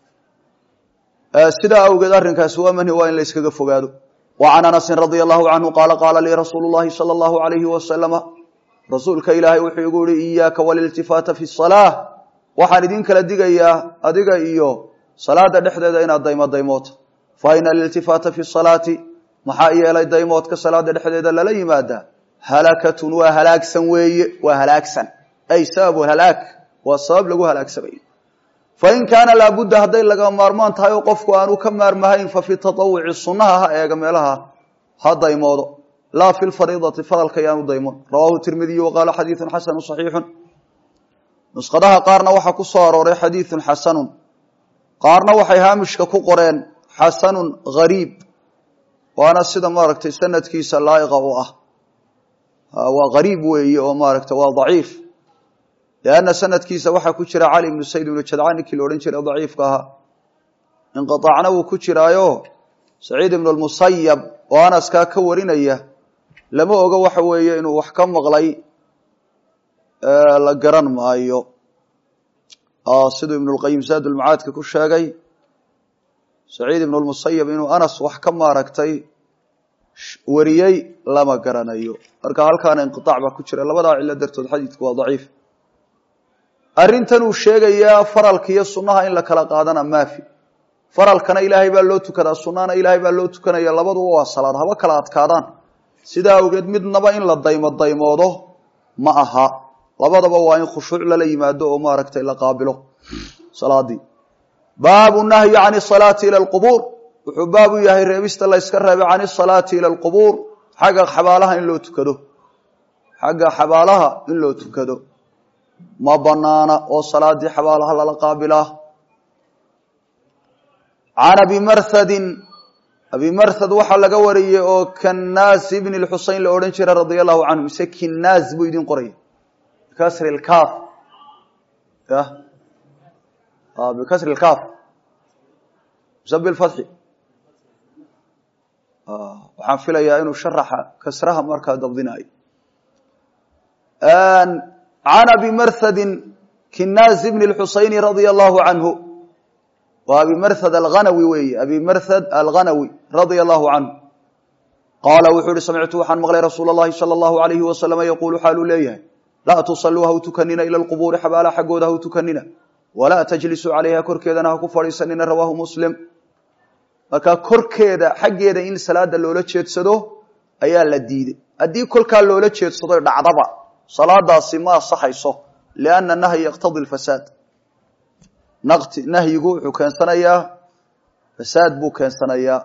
sidaa awgeed arrinkaasi waa manhi waa in la yskaga fogaado wa can anasin radia allahu canhu qaala qaala lii rasuulu llahi sala allahu alayhi wasalama rasuulka ilaahay wuxuu igu yihi iyaaka waliltifaata fi salaa waxaan idin kala digayaa adiga iyo salaada dhexdeeda inaad daymo daymoota fa ina aliltifaata fi salaati maxaa yeelay daymoodka salaada dhexdeeda lala yimaadaa halakatun waa halaagsan weeye waa halaagsan ay sababu halaag waa sabab lagu halaagsamayo fain kaana laabudda hadday laga maarmaan tahay oo qofku aanu ka maarmahayn fa fi taawuci sunnaha ha eega meelaha ha daymoodo laa fi lfariidati faralka yaanu daymon rawahu tirmidiyu waqaala xadiidun xasanu saxiixun nusqadaha qaarna waxaa ku soo arooray xadiidun xasanun qaarna waxay haamishka ku qoreen xasanun gariib waana sida maaragtay sanadkiisa laaiqa u ah waa gariib weeye oo maaragta waa daciif lianna sanadkiisa waxaa ku jira cali ibnu sayd ibnu jadcaan ninkii la odhan jiray daciifka ahaa inqiaacna wuu ku jiraayo saciid ibnu lmusayab oo anaskaa ka warinaya lama oga waxa weeye inuu wax ka maqlay la garan maayo siduu ibnu lqayim zaadulmacaadka ku sheegay saciid ibnu lmusayab inuu anas wax ka maaragtay wariyey lama garanayo marka halkaana inqiaac baa ku jira labadaa cilo dartood xadiidku waa daciif arrintan uu sheegayaa faralka iyo sunnaha in la kala qaadana maafi faralkana ilaahay baa loo tukadaa sunnahana ilaahay baa loo tukanaya labaduba waa salaad haba kala adkaadaan sidaa awgeed midnaba in la daymo daymoodo ma aha labadaba waa in khushuuc lala yimaado oo maaragtay la qaabilo salaadii baabu nahyi can salaati ila lqubuur wuxuu baabu yahay reebista la yska reebay can isalaati ila alqubuur xagga xabaalaha in loo tukado xagga xabaalaha in loo tukado ma banaana oo salaadii xabaalaha lala qaabilaa can abi marhadin abi marhad waxaa laga wariyey oo kannaas ibni lxusein la odhan jiray radia allahu canhu mise kinnaas buu idin qoraya bikasri lkaaf ya bikasri lkaaf mise bilfatxi waxaan filayaa inuu sharaxa kasraha markaa dabdinayo can abi marhadin kinnaas ibni lxuseyni radia allahu canhu waa abi marhad alghanawi weeye abi marhad alghanawi radia allahu canhu qaala wuxuu uhi samictu waxaan maqlay rasuula اllahi salى allahu alayhi wasalama yaquulu xaaluu leeyahay laa tusalluu ha u tukanina ila lqubuuri xabaala xaggooda ha u tukanina walaa tajlisuu calayha korkeedana ha ku fadhiisanina rawaahu muslim marka korkeeda xaggeeda in salaada loola jeedsado ayaa la diiday haddii kolkaa loola jeedsado dhacdaba salaadaasi ma asaxayso lianna nahyi yaqtadi lfasaad naqti nahyigu wuxuu keensanayaa fasaad buu keensanayaa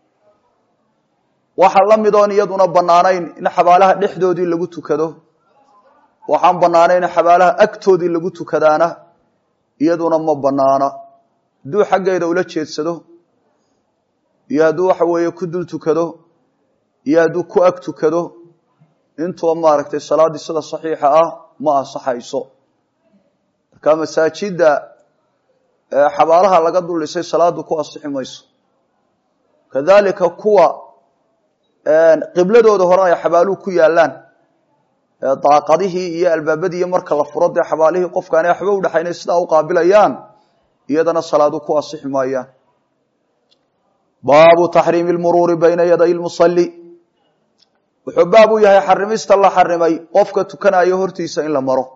waxaa la mid oon iyaduna banaanayn in xabaalaha dhexdoodii lagu tukado waxaan banaanayn in xabaalaha agtoodii lagu tukadaana iyaduna ma banaana hadduu xaggeeda ula jeedsado iyo hadduu waxa weeye ku dul tukado iyo hadduu ku ag tukado intuba maaragtay salaaddii sida saxiixa ah ma ansaxayso marka masaajidda xabaalaha laga dul dhisay salaadu ku ansixi mayso kadalika kuwa qibladooda hore ay xabaaluhu ku yaalaan daaqadihii iyo albaabadii marka la furo dee xabaalihii qofkaani waxba udhexaynay sidaa u qaabilayaan iyadana salaadu ku ansixi maayaan baabu taxriimi lmuruuri bayna yaday lmusali wuxuu baab u yahay xarimista la xarimay qofka tukanayo hortiisa in la maro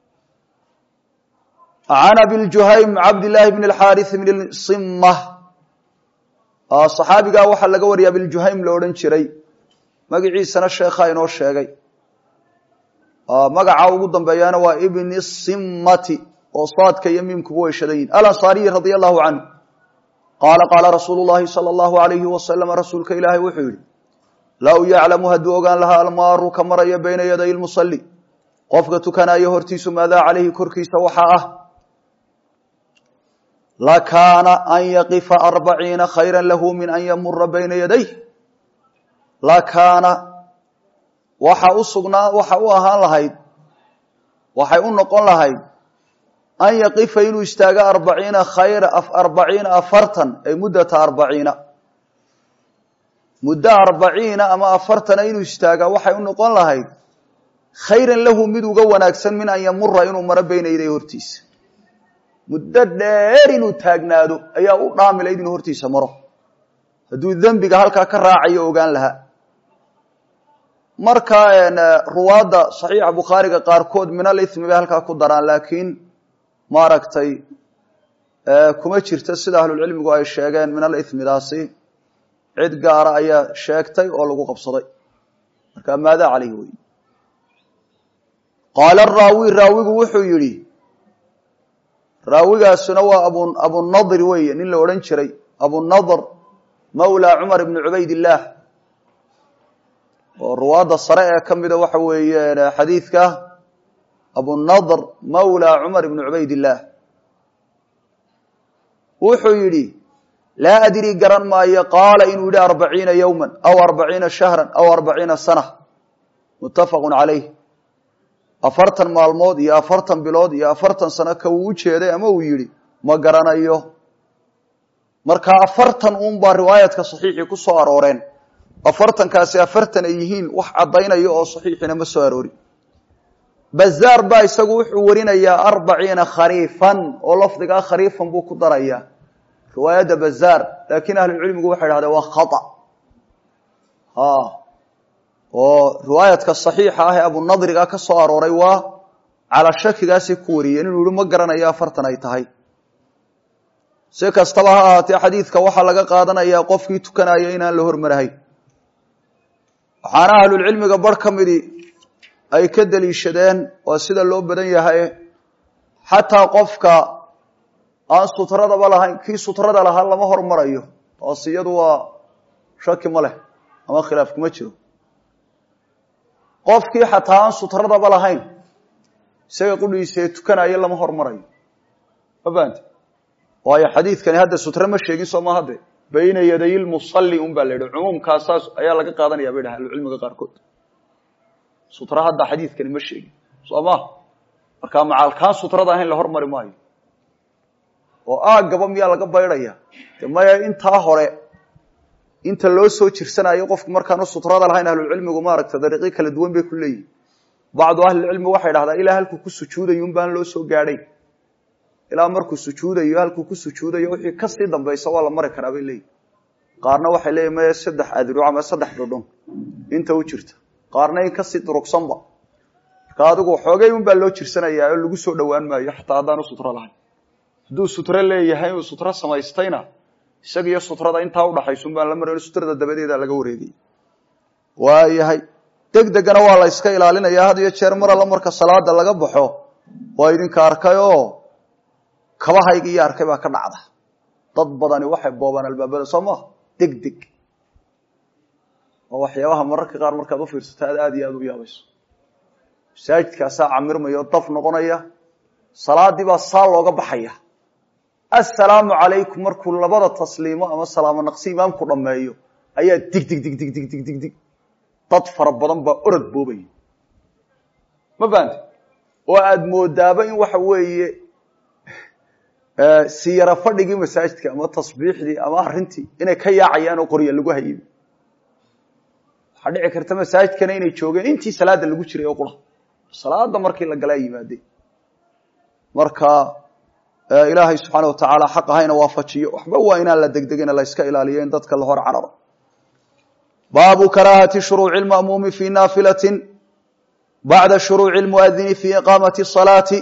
can abiljuhaym cabdillaahi bn alxaaris bn sima saxaabigaa waxaa laga wariyay abiljuhaym la odhan jiray magaciisana sheekhaa inoo sheegay magaca ugu dambeeyaana waa ibni simati oo saadka iyo miimkuba way shadan yihin alansaariyi radia allahu canhu qaala qaala rasuulu llahi sala allahu alayhi wasalam rasuulka ilaahay wuxuu yihi low yaclamu hadduu ogaan lahaa almaaru ka maraya bayna yaday lmusali qofka tukanayo hortiisu maadaa calayhi korkiisa waxaa ah lakaana an yaqifa arbaciina khayra lahu min an yamura bayna yadayh lakaana waxa u sugnaa waxa u ahaan lahayd waxay u noqon lahayd an yaqifa inuu istaago arbaciina khayra arbaciina afartan ay muddata arbaciina muddo arbaciina ama afartana inuu istaagaa waxay u noqon lahayd khayran lahu mid uga wanaagsan min an yamura inuu maro beyna yaday hortiisa muddo dheer inuu taagnaado ayaa u dhaamilayd inuu hortiisa maro hadduu dembiga halkaa ka raacayo ogaan lahaa marka ruwaadda saxiixa bukhaariga qaarkood min alithmi bay halkaa ku daraan laakiin maaragtay kuma jirto sida ahlulcilmigu ay sheegeen min alithmidaasi cid gaara ayaa sheegtay oo lagu qabsaday marka maadaa caleyhi wey qaala raawi raawigu wuxuu yidhi raawigaasuna waa abu abunadir weeye nin la odhan jiray abunadr mawla cumar ibni cubaydillaah oo ruwaadda sare ee ka mida waxa weeye xadiidka abunadr mawla cumar ibni cubaydillaah wuxuu yidhi laa adri garan maayo qaala inuu yidhi arbaciina yowma aw arbaciina shahra aw arbaciina sana muttafaqu calayh afartan maalmood iyo afartan bilood iyo afartan sano ka uu ujeeday ama uu yidhi ma garanayo marka afartan uun baa riwaayadka saxiixii ku soo arooreen afartankaasi afartan ay yihiin wax caddaynaya oo saxiixina ma soo aroorin bazaar baa isagu wuxuu warinayaa arbaciina khariifan oo lafdigaa khariifan buu ku darayaa riwaayadda bazaar laakiin ahlucilmigu waxay dhahdeen waa khata oo riwaayadka saxiixa ah ee abunadriga ka soo arooray waa calaa shakigaasay ku wariyeen inuu yihi ma garanayo afartan ay tahay si kastaba ha ahaatee xadiidka waxaa laga qaadanayaa qofkii tukanaya inaan la hormarahayn waxaana ahlulcilmiga bar ka midii ay ka deliishadeen waa sida loo badan yahay xataa qofka aan sutradaba lahayn kii sutrada lahaa lama hormarayo taas iyadu waa shaki ma leh ama khilaaf kuma jiro qofkii xataa aan sutradaba lahayn isaga qudhiisee tukanayo lama hormarayo ma fahamte waayo xadiidkani hadda sutre ma sheegin soo ma hadde bayna yaday lmusalli un baa la yidhi cumuumkaasaas ayaa laga qaadanaya bay dhaha ahlucilmiga qaarkood sutra hadda xadiidkani ma sheegin soo ma markaa macaalkaan sutrada ahayn la hormari maayo oo aaggaba miyaa laga baydhaya de maya intaa hore inta loo soo jirsanayo qofku markaanu sutrada lahayn ahlucilmigu maaragta dariiqyo kala duwan bay ku leeyihin bacdu ahlilcilmi waxay dhahdaa ilaa halkuu ku sujuudayo un baan loo soo gaadhayn ilaa markuu sujuudayo halkuu ku sujuudayo wixii kasii dambaysa waa la mari karaa bay leeyihin qaarna waxay leeyihin maya saddex adruc ama saddex dhudhun inta u jirta qaarna in kasii durugsanba marka adigu xoogay un baa loo jirsanayaa oo lagu soo dhowaan maayo xataa haddaanu sutro lahayn hadduu sutro leeyahay uu sutro samaystayna isaga iyo sutrada intaa udhaxaysun baan la maran sutrada dabadeeda laga wareegay waayahay deg degana waa la yska ilaalinayaa had iyo jeer mar alla marka salaada laga baxo waa idinka arkay oo kabahayga iyo arkay baa ka dhacda dad badani waxay boobaan albaabada soo maha deg deg oo waxyaabaha mararka qaar markaad u fiirsato aad aad iyo aad u yaabayso masaajidkaasaa camirmaya oo daf noqonaya salaadii baa saa looga baxaya assalaamu calaykum markuu labada tasliimo ama salaamo naqsi imaamku dhammeeyo ayaa dig dig dig dig dig dig dig dig dad fara badan baa orod boobaya ma fahamte oo aada moodaaba in waxa weeye siyara fadhigii masaajidka ama tasbiixdii ama arrintii inay ka yaacayaan oo qorya lagu hayay waxaa dhici karta masaajidkana inay joogeen intii salaada lagu jiray oo qura salaada markii la galaa yimaadeen marka ilaahay subxaana watacaala xaq ahayna waafajiyo waxba waa inaan la degdegin la yska ilaaliyo in dadka la hor cararo baabu karaahati shuruuci lma'muumi fi naafilati bacda shuruuci lmuadini fi iqaamati salaati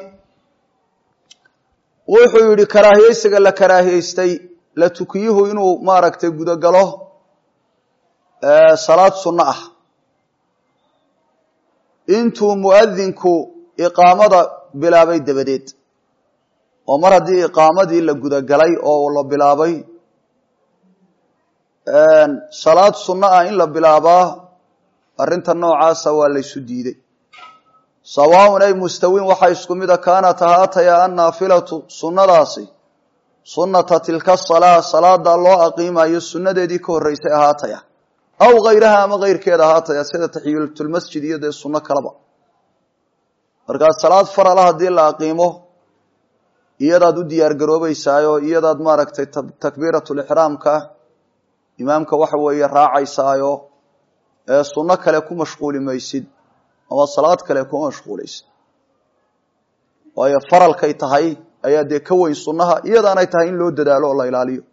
wuxuu yihi karaahiyeysiga la karaahiyeystay la tukiyuhu inuu maaragtay gudogalo salaad sunno ah intuu muadinku iqaamada bilaabay dabadeed oo mar haddii iqaamadii la gudagalay oo la bilaabay salaad sunno ah in la bilaabaa arrinta noocaasa waa laysu diiday sawaaun ay mustawin waxaa isku mida kaanat ahaataya annaafilatu sunnadaasi sunnata tilka salaa salaada loo aqiimayo sunnadeedii ka horreysay ahaataya aw hayraha ama keyrkeeda ahaataya sida taxiyatulmasjid iyo dee sunno kaleba markaa salaad farala haddii la aqiimo iyadaad u diyaar garoobeysaayo iyadaad maaragtay takbiiratulixraamka imaamka waxa weeye raacaysaayo ee sunno kale ku mashquuli maysid ama salaad kale kuma mashquulaysid waayo faralkay tahay ayaa dee ka weyn sunnaha iyadaanay tahay in loo dadaalo oo la ilaaliyo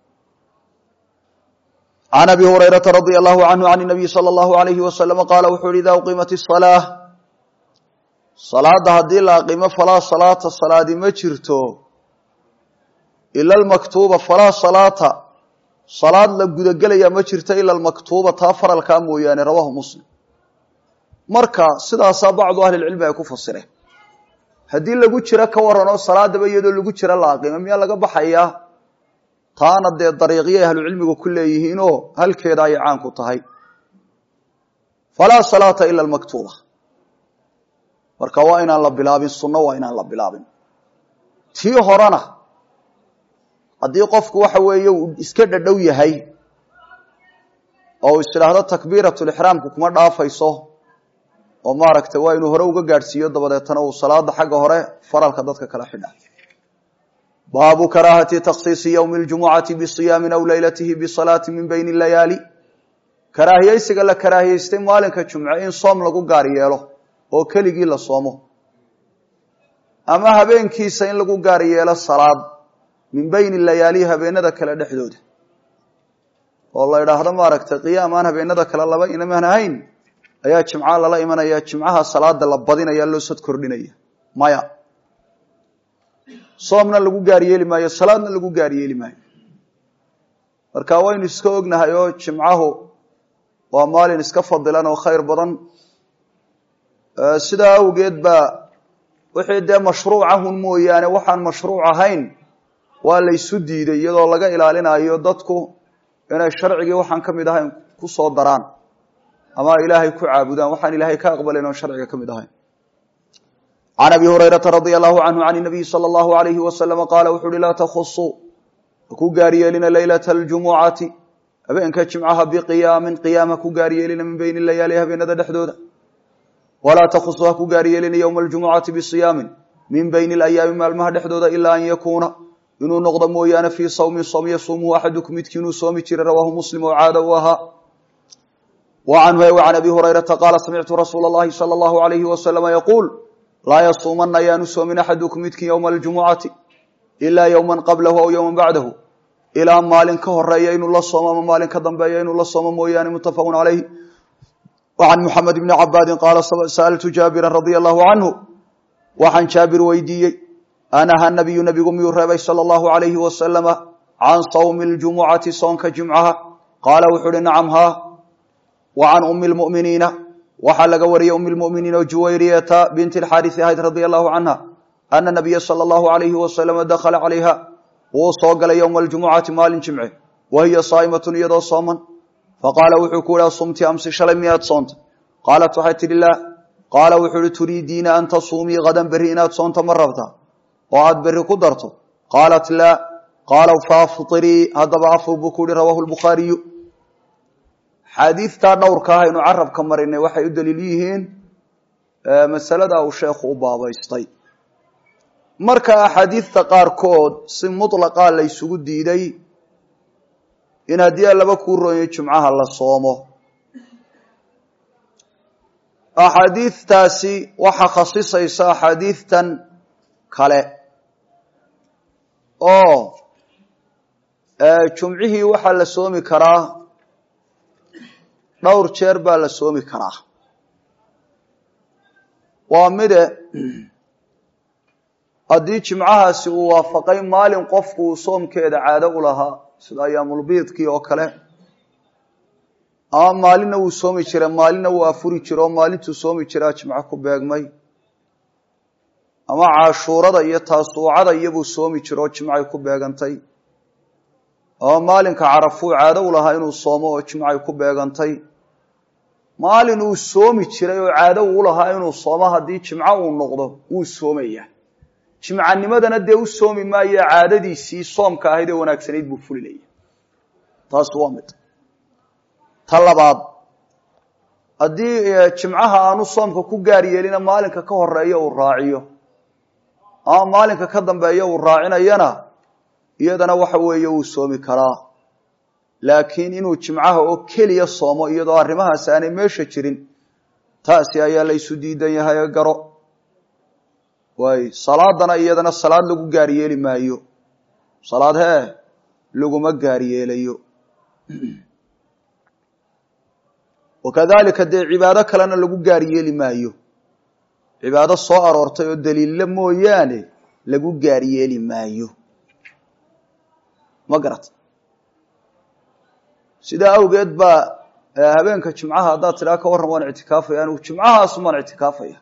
can abi hurayrata radia allahu canhu can nabiyi sala allahu alayhi wasalama qaala wuxuu yihi ida uqiimat isalaa salaada haddii la aqimo falaa salaata salaadi ma jirto ila almaktuuba falaa salaata salaad la gudagelaya ma jirto ila almaktuuba taa faralkaa mooyaane rawaahu muslim marka sidaasaa bacdu ahlilcilmi ay ku fasireen haddii lagu jiro ka waranoo salaadaba iyadoo lagu jiro la aqimo miyaa laga baxayaa taana dee dariiqyay ahlucilmigu ku leeyihiinoo halkeeda ayay caan ku tahay falaa salaata ila almaktuuba marka waa inaan la bilaabin sunno waa inaan la bilaabin tii horena haddii qofku waxa weeye uu iska dhadhow yahay oo uu isdhaahdo takbiiratulixraamku kuma dhaafayso oo maaragtay waa inuu hore uga gaadhsiiyo dabadeetana uu salaada xagga hore faralka dadka kala xidha baabu karaahati takhsiisi ywmi اljumucati bisiyaamin aw leylatihi bisalaati min bayni layaali karaahiyeysiga la karaahiyeystay maalinka jumce in soom lagu gaar yeelo oo keligii la soomo ama habeenkiisa in lagu gaar yeelo salaad min bayni layaali habeenada kale dhexdooda oo la idhaahdo maaragtay qiyaam aan habeenada kale laba inamaan ahayn ayaa jimca lala imanaya jimcaha salaada la badinaya loo sad kordhinaya maya soomna lagu gaar yeeli maayo salaadna lagu gaar yeeli maayo marka waynu iska ognahay oo jimcahu waa maalin iska fadilan oo khayr badan sidaa awgeed baa wixii dee mashruucahun mooyaane waxaan mashruuc ahayn waa la ysu diiday iyadoo laga ilaalinayo dadku inay sharcigii waxaan ka mid ahayn ku soo daraan ama ilaahay ku caabudaan waxaan ilaahay ka aqbalayn oon sharciga ka mid ahayn can abi hurayrata radia allahu canhu can nabiyi sala allahu alayhi wasalama qaala wuxu uhi laa takhusuu haku gaaryeelina leylata aljumucati habeenka jimcaha biqiyaamin qiyaam haku gaaryeelina min bayni layaali habeenada dhexdooda walaa takhusuu haku gaaryeelina yowma aljumucati bisiyaamin min bayni alayaami maalmaha dhexdooda ilaa an yakuuna inuu noqdo mooyaane fii sawmin soom yasuumuhu axadukum midkii inuu soomi jiray rawaahu muslim oo caada u ahaa wa canhu can abi hurayrata qaala samictu rasuula allahi sala allahu alayhi wasalama yaquul laa yasuumana ayaanu soomin axadukum midkii yowma aljumucati ilaa yowman qablahu aw yowman bacdahu ilaa maalin ka horeeya inuu la soomo ama maalin ka dambeeya inuu la soomo mooyaane muttafaqun calayh wacan muxamed bni cabaadin qaala sa'altu jaabiran radia allahu canhu waxaan jaabir weydiiyey anaha nabiyu nabigu miyuu reebay sala allahu alayhi wasalama can sawmi ljumucati soonka jimcaha qaala wuxuu uhi nacam haa wa can ummi lmu'miniina waxaa laga wariyey um lmuminiin oo juwayriyata binti alxaarisi ahayd radia allahu canha ana nabiya sala allahu alayhi wasalama dakhala calayha wuu soo galay yowma aljumucati maalin jimce wa hiya saa'imatun iyadoo sooman faqaala wuxuu ku yihi sumti amsi shalay miyaad soonta qaalat waxay tidhi laa qaala wuxuu uhi turiidiina an tasuumii hadan berri inaad soonta ma rabta oo aad berri ku darto qaalat laa qaala faaftirii haddaba afur buu ku yihi rawaahu lbukhaariyu xaadiidtaa dhowrka ah aynu carabka marinay waxay u daliil yihiin masalada uu sheekhu u baabaystay marka axaadiidta qaarkood si muطlaqaa la ysugu diiday in haddii a laba kuu rooyo jumcaha la soomo axaadiidtaasi waxaa khasisaysa axaadiidtan kale oo jumcihii waxaa la soomi karaa dhowr jeer baa la soomi karaa waa mide haddii jimcahaasi uu waafaqay maalin qofku uu soomkeeda caado u lahaa sida ayaamulbiidkii oo kale ama maalinna wuu soomi jira maalinna wuu afuri jira oo maalintuu soomi jiraa jimco ku beegmay ama cashuurada iyo taasuucada iyobuu soomi jiro oo jimcay ku beegantay ama maalinka carafuu caado u lahaa inuu soomo oo jimcay ku beegantay maalin uu soomi jiray oo caado uu lahaa inuu soomo haddii jimco uu noqdo wuu soomaya jimcanimadana dee u soomi maayo caadadiisii soomka ahayd ee wanaagsanayd buu fulinaya taas waa mid ta labaad haddii jimcaha aanu soomka ku gaar yeelina maalinka ka horeeya uu raaciyo ama maalinka ka dambeeya uu raacinayana iyadana waxa weeye wuu soomi karaa laakiin inuu jimcaha oo keliya soomo iyadoo arrimahaas aanay meesha jirin taasi ayaa la ysu diidan yahay garo waay salaadana iyadana salaad lagu gaar yeeli maayo salaad hee laguma gaar yeelayo wakadalika dee cibaado kalena lagu gaar yeeli maayo cibaado soo aroortay oo daliilla mooyaane lagu gaar yeeli maayo ma garat sidaa awgeed baa habeenka jimcaha haddaad tidhaa ka warran waan ictikaafaya anigu jimcahaasun baan ictikaafaya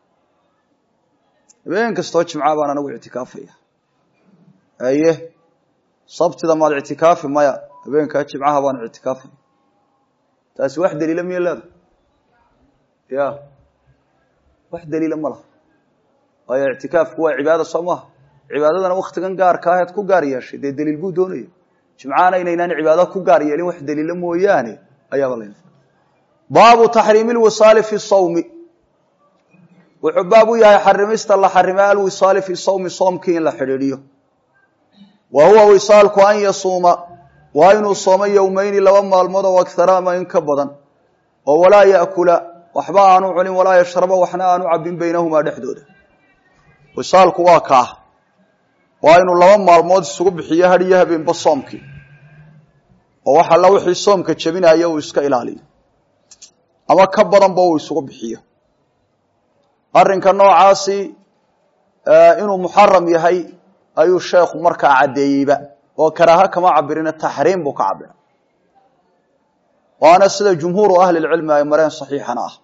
habeen kastoo jimca baan anigu ictikaafaya aye sabtida maad ictikaafi maya habeenkaa jimcaha baan ictikaafaya taasi wax daliila miya leeda ya wax daliila ma laha waayo ictikaafku waa cibaada soo maha cibaadadana waktigan gaarka aheed ku gaar yeeshay dee daliil buu doonaya jimcaana inaynaan cibaado ku gaar yeelin wax daliila mooyaane ayaaba la baabu taxriimi lwisaali fi sawmi wuxuu baab u yahay xarimista la xarimay alwisaali fi sawmi soomkii in la xidhiidhiyo wa huwa wisaalku an yasuuma waa inuu soomo yowmeyni laba maalmood oo akhara ama in ka badan oo walaa yaakula waxba aanu cunin walaa yashraba waxna aanu cabin baynahumaa dhexdooda wisaalku waa kaah waa inuu laba maalmood isugu bixiyo hadhiyo habeenba soomkii oo wax alla wixii soomka jebinaya uu iska ilaaliyo ama ka badanba uu isugu bixiyo arrinka noocaasi inuu muxaram yahay ayuu sheekhu markaa caddeeyeyba oo karaaha kama cabirina taxriim buu ka cabira waana sida jumhuuru ahli lcilmi ay mareen saxiixana ah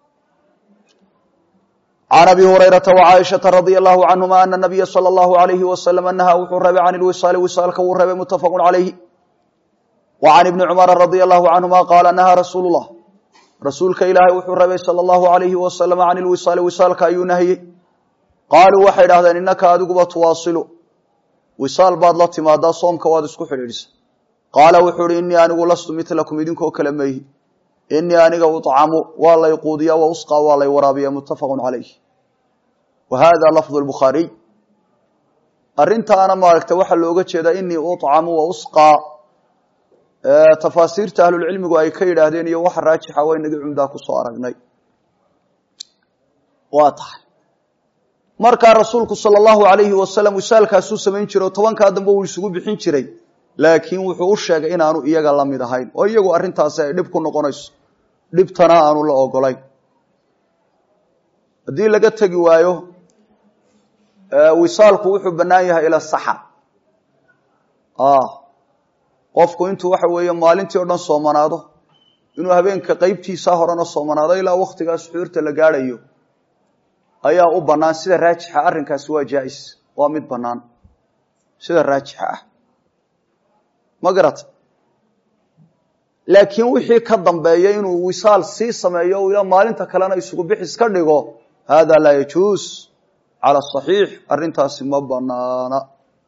can abi hurayrata wacaaishata radia allahu canhuma ana nabiya sala allahu alayhi wasalam nahaa wuxuu reebay can ilwisaali wisaalka wuu reebay muttafaqun calayhi wa can ibni cumara radia allahu canhuma qaala nahaa rasuulu llah rasuulka ilaahay wuxuu reebay sala allahu alayhi wasalam can ilwisaali wisaalka ayuu nahiyey qaaluu waxay idhahdeen innaka adiguba tuwaasilu wisaal baad la timaadaa soomka waad isku xidhiidhisa qaala wuxuu ihi innii anigu lastu milakum idinkoo kale mayhi innii aniga uطcamu waa lay quudiya wa usqa waa lay waraabiya muttafaqu calayh wa hada lafdu lbukhaariy arrintaana maaragta waxaa looga jeedaa inii uطcamu wa usqa tafaasiirta ahlulcilmigu ay ka yidhaahdeen iyo waxa raajixa waa inagii cumdaa kusoo aragnay waa tahay markaa rasuulku sala allahu alayhi wasalam wisaalkaasuu samayn jiray oo tobankaa dambe uu isugu bixin jiray laakiin wuxuu u sheegay inaanu iyaga la mid ahayn oo iyagu arrintaasi ay dhib ku noqonayso dhibtana aanu la ogolayn haddii laga tegi waayo wisaalku wuxuu bannaan yahay ila saxar qofku intuu waxa weeye maalintii o dhan soomanaado inuu habeenka qeybtiisa horena soomanaado ilaa waktigaa suxuurta la gaadhayo ayaa u bannaan sida raajixa arrinkaasi waa jaa-is waa mid bannaan sida raajixa ah ma garata laakiin wixii ka dambeeya inuu wisaal sii sameeyo o ilaa maalinta kalena isugu bixis ka dhigo hada laa yajuus cala saxiix arrintaasi ma banaana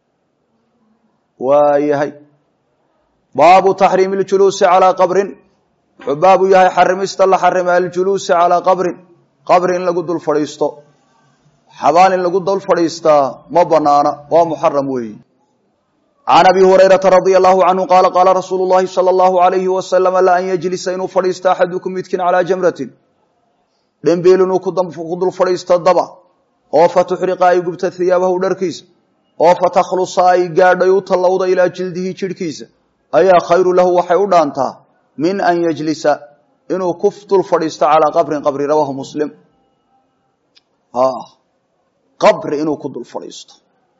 waayahay baabu taxriimi ljuluusi calaa qabrin wuxuu baabu yahay xarimista la xarima aljuluusi calaa qabrin qabri in lagu dul fadhiisto xabaal in lagu dul fadhiistaa ma banaana waa muxaram weeyi can abi hurayrata radia allahu canhu qaala qaala rasuulu llahi sala allahu alayhi wasalama la an yajlisa inuu fadhiisto axadukum midkin calaa jamratin dhembiil inuu ku dul fadhiisto daba oo fatuxriqa ay gubta hiyaabahu dharkiisa oo fatakhlusa ay gaadhay u tallowda ilaa jildihi jidhkiisa ayaa khayru lahu waxay u dhaantaa min an yajlisa inuu ku dul fadhiisto calaa qabrin qabri rawaahu muslim qabri inuu ku dul fadhiisto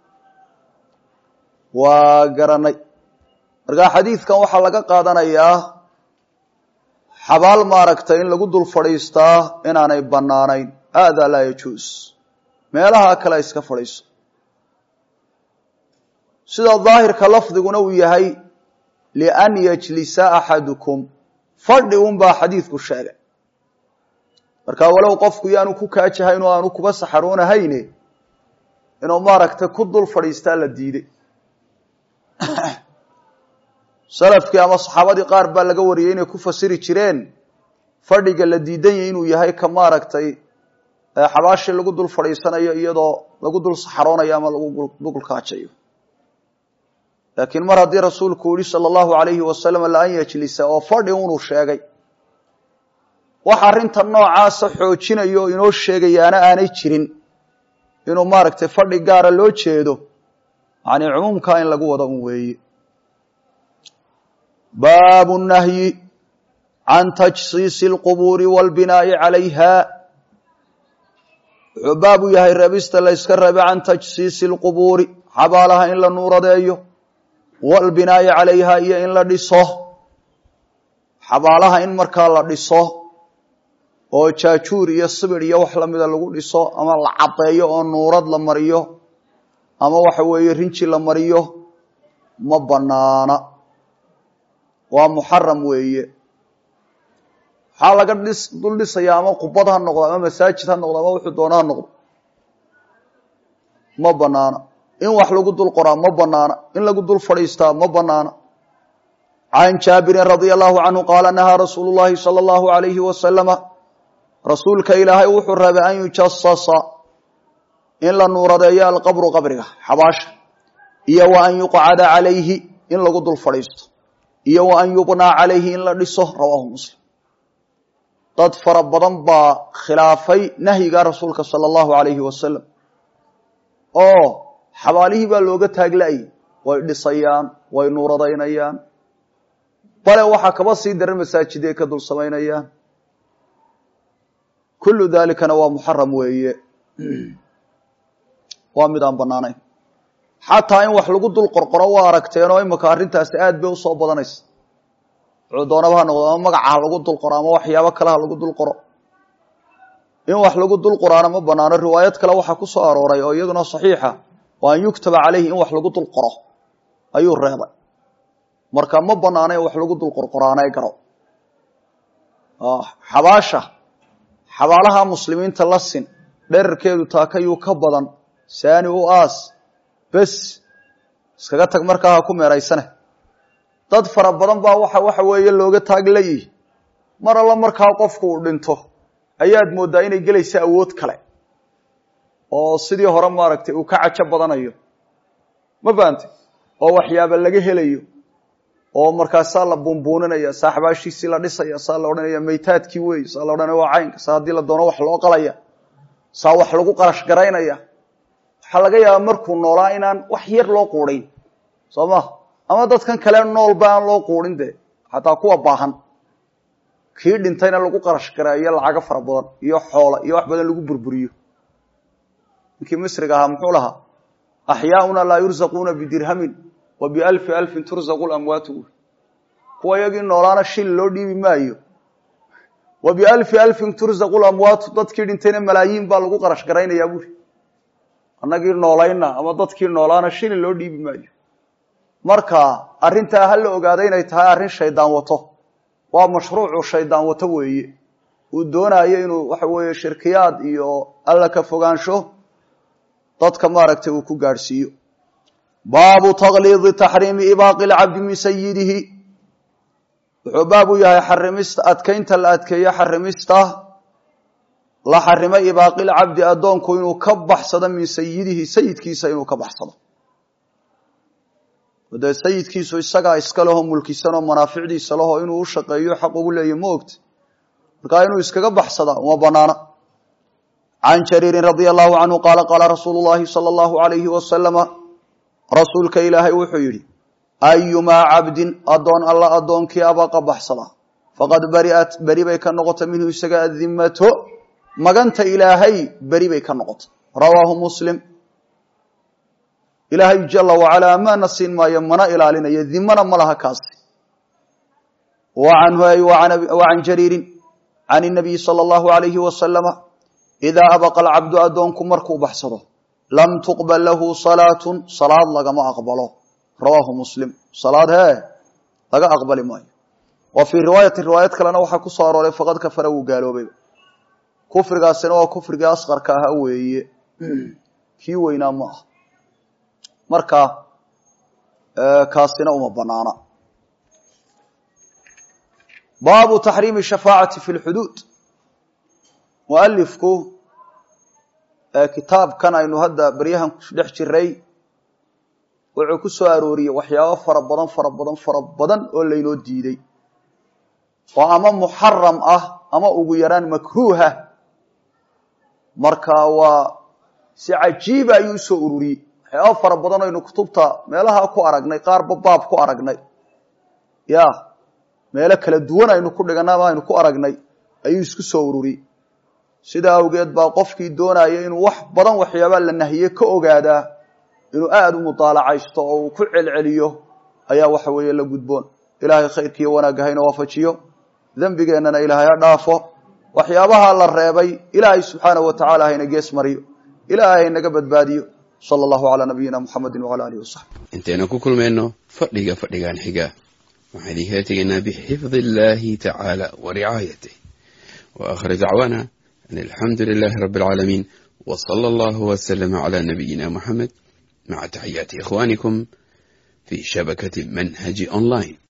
waa garanay markaa xadiidkan waxaa laga qaadanayaa xabaal maaragtay in lagu dul fadhiistaa inaanay bannaanayn hada laa yajuus meelaha kale iska fadhiiso sida daahirka lafdiguna uu yahay lian yajlisa axadukum fadhi un baa xadiidku sheegay marka walow qofku yaanu ku kaajahayn oo aanu kuba saxaroonahayne inuu maaragtay ku dul fadhiistaa la diiday salafkii ama saxaabadii qaar baa laga wariyey inay ku fasiri jireen fadhiga la diidan yahy inuu yahay ka maaragtay xabaashii lagu dul fadhiisanayo iyadoo lagu dul saxaroonayo ama lagu dul kaajayo laakiin mar haddii rasuulku yihi sala allahu alayhi wasalam laan yajlisa oo fadhi unuu sheegay wax arrinta noocaasa xoojinayo oo inoo sheegayaana aanay jirin inuu maaragtay fadhi gaara loo jeedo yani cumuumkaa in lagu wado un weeye baabu nahyi can tajsiisi alqubuuri waalbinaa'i calayha wuxuu baab u yahay reebista la yska reebe can tajsiisi alqubuuri xabaalaha in la nuuradeeyo waalbinaa'i calayha iyo in la dhiso xabaalaha in markaa la dhiso oo jaajuur iyo sibir iyo wax lamida lagu dhiso ama la caddeeyo oo nuurad la mariyo ama waxa weeye rinji la mariyo ma banaana waa muxaram weeye waxaa laga dhis dul dhisaya ama qubad ha noqdo ama masaajid ha noqdo ama wuxuu doona ha noqdo ma banaana in wax lagu dul qoraa ma banaana in lagu dul fadhiistaa ma banaana can jaabirin radia allahu canhu qaala nahaa rasuulu llahi sala allahu alayhi wasalama rasuulka ilaahay wuxuu rabay an yujasasa in la nuuradeeyo alqabru qabriga xabaasha iyo wa an yuqcada calayhi in lagu dul fadhiisto iyo wa an yubnaa calayhi in la dhiso rawaahu muslim dad fara badan baa khilaafay nahyiga rasuulka sala allahu alayhi wasalam oo xabaalihii baa looga taagla-ay way dhisayaan way nuuradaynayaan bale waxaa kaba sii daran masaajiday ka dul samaynayaan kullu dalikana waa muxaram weeye waa mid aan banaanayn xataa in wax lagu dul qorqoro waa aragteen oo imika arrintaasi aad bay usoo badanaysa wuxuu doonaba ha noqdo ama magaca ha lagu dul qoro ama waxyaabo kale ha lagu dul qoro in wax lagu dul qoraana ma banaano riwaayad kale waxaa ku soo arooray oo iyaduna saxiixa oo an yuktaba caleyhi in wax lagu dul qoro ayuu reebay marka ma banaano in wax lagu dul qorqoraanay garo xabaasha xabaalaha muslimiinta la sin dherarkeedu taakayuu ka badan saani u aas bes iskaga tag markaa ha ku meeraysane dad fara badan baa waxa waxa weeye looga taaglayihi mar alla markaa qofku uu dhinto ayaad mooddaa inay gelaysa awood kale oo sidii hore maaragtay uu ka cajo badanayo ma fahamte oo waxyaaba laga helayo oo markaasaa la buunbuuninaya saa xabaashiisii la dhisaya saa la odhanaya maytaadkii wey saa la odhanaya waa caynka saa haddii la doono wax loo qalaya saa wax lagu qarash garaynaya waxaa laga yaabaa markuu noolaa inaan wax yar loo quudhayn soo ma ama dadkan kale noolba aan loo quudhin de xataa kuwa baahan kii dhintayna lagu qarash gareeyo lacago fara badan iyo xoola iyo wax badan lagu burburiyo ninkii misriga ahaa muxuu lahaa axyaauna laa yurzaquuna bidirhamin wa bialfi alfin turzaqu lamwaatu kuwa iyagii noolaana shil loo dhiibi maayo wa bialfi alfin turzaqu lamwaatu dadkii dhintayna malaayiin baa lagu qarash garaynayaa buuri annagii noolayna ama dadkii noolaana shili loo dhiibi maayo marka arrintaa ha la ogaado inay tahay arrin shaydaan wato waa mashruucu shaydaan wato weeye uu doonaayo inuu waxa weeye shirkiyaad iyo alla ka fogaansho dadka maaragtay uu ku gaadhsiiyo baabu takliidi taxriimi ibaaqi lcabdi min sayidihi wuxuu baab u yahay xarimista adkaynta la adkeeyo xarimista la xarimay ibaaqilcabdi addoonku inuu ka baxsado min sayidihi sayidkiisa inuu ka baxsado dee sayidkiisu isagaa iska leho mulkisanoo manaaficdiisa leho inuu u shaqeeyo xaq ugu leeya ma ogta markaa inuu iskaga baxsadaa uma banaana can jariirin radia allahu canhu qaala qaala rasuulu llahi sala allahu alayhi wasalama rasuulka ilaahay wuxuu yidhi ayumaa cabdin addoon alla addoonkii abaqa baxsada faqad bariat beri bay ka noqotay minhu isaga addimato maganta ilaahay beri bay ka noqotay rawaahu muslim ilaahay jala wacalaa amaana siin maayo mana ilaalinayo dimana ma laha kaasi wa canhu ay wa can jariirin can inabiyi sala allahu alayhi wasalama idaa abaqa alcabdu addoonku markuu baxsado lam tuqbal lahu salaatun salaad lagama aqbalo rawaahu muslim salaad hee laga aqbali maayo wa fii riwaayati riwaayad kalena waxaa ku soo arooray faqad kafara wuu gaaloobayba kufrigaasina waa kufrigii asqarka ahaa weeye kii weynaa ma ah marka kaasina uma banaana baabu taxriimi shafaacati fi lxuduud mualifku kitaabkan aynu hadda beryahan dhex jiray wuxuu ku soo arooriyey waxyaabo fara badan fara badan fara badan oo laynoo diiday oo ama muxaram ah ama ugu yaraan makruuha marka waa si cajiiba ayuu usoo ururiyey waxyaaba fara badan aynu kutubta meelaha ku aragnay qaarba baab ku aragnay ya meelo kala duwan aynu ku dhiganay ama aynu ku aragnay ayuu isku soo ururiyey sidaa awgeed baa qofkii doonaya inuu wax badan waxyaabaa la nahiye ka ogaadaa inuu aada u mutaalacaysto oo uu ku celceliyo ayaa waxa weeye la gudboon ilaahay khayrkiiyo wanaagga hayna waafajiyo dembigeennana ilaahay ha dhaafo waxyaabaha la reebay ilaahay subxaanahu wa tacala hayna gees mariyo ilaahay haynaga badbaadiyo sala allahu calaa nabiyina muxamedin wacala alihi wasaxbi intaynu ku kulmayno fadhiga fadhigan xiga waxaan idinkala tegaynaa bixifdi illaahi tacaala wa ricaayatih wa aakhir dacwaana an alxamdu lilaahi rabbi alcaalamiin wa sala allahu wasalama calaa nabiyina muxamed maca taxiyaati ikhwaanikum fi shabakati manhaji online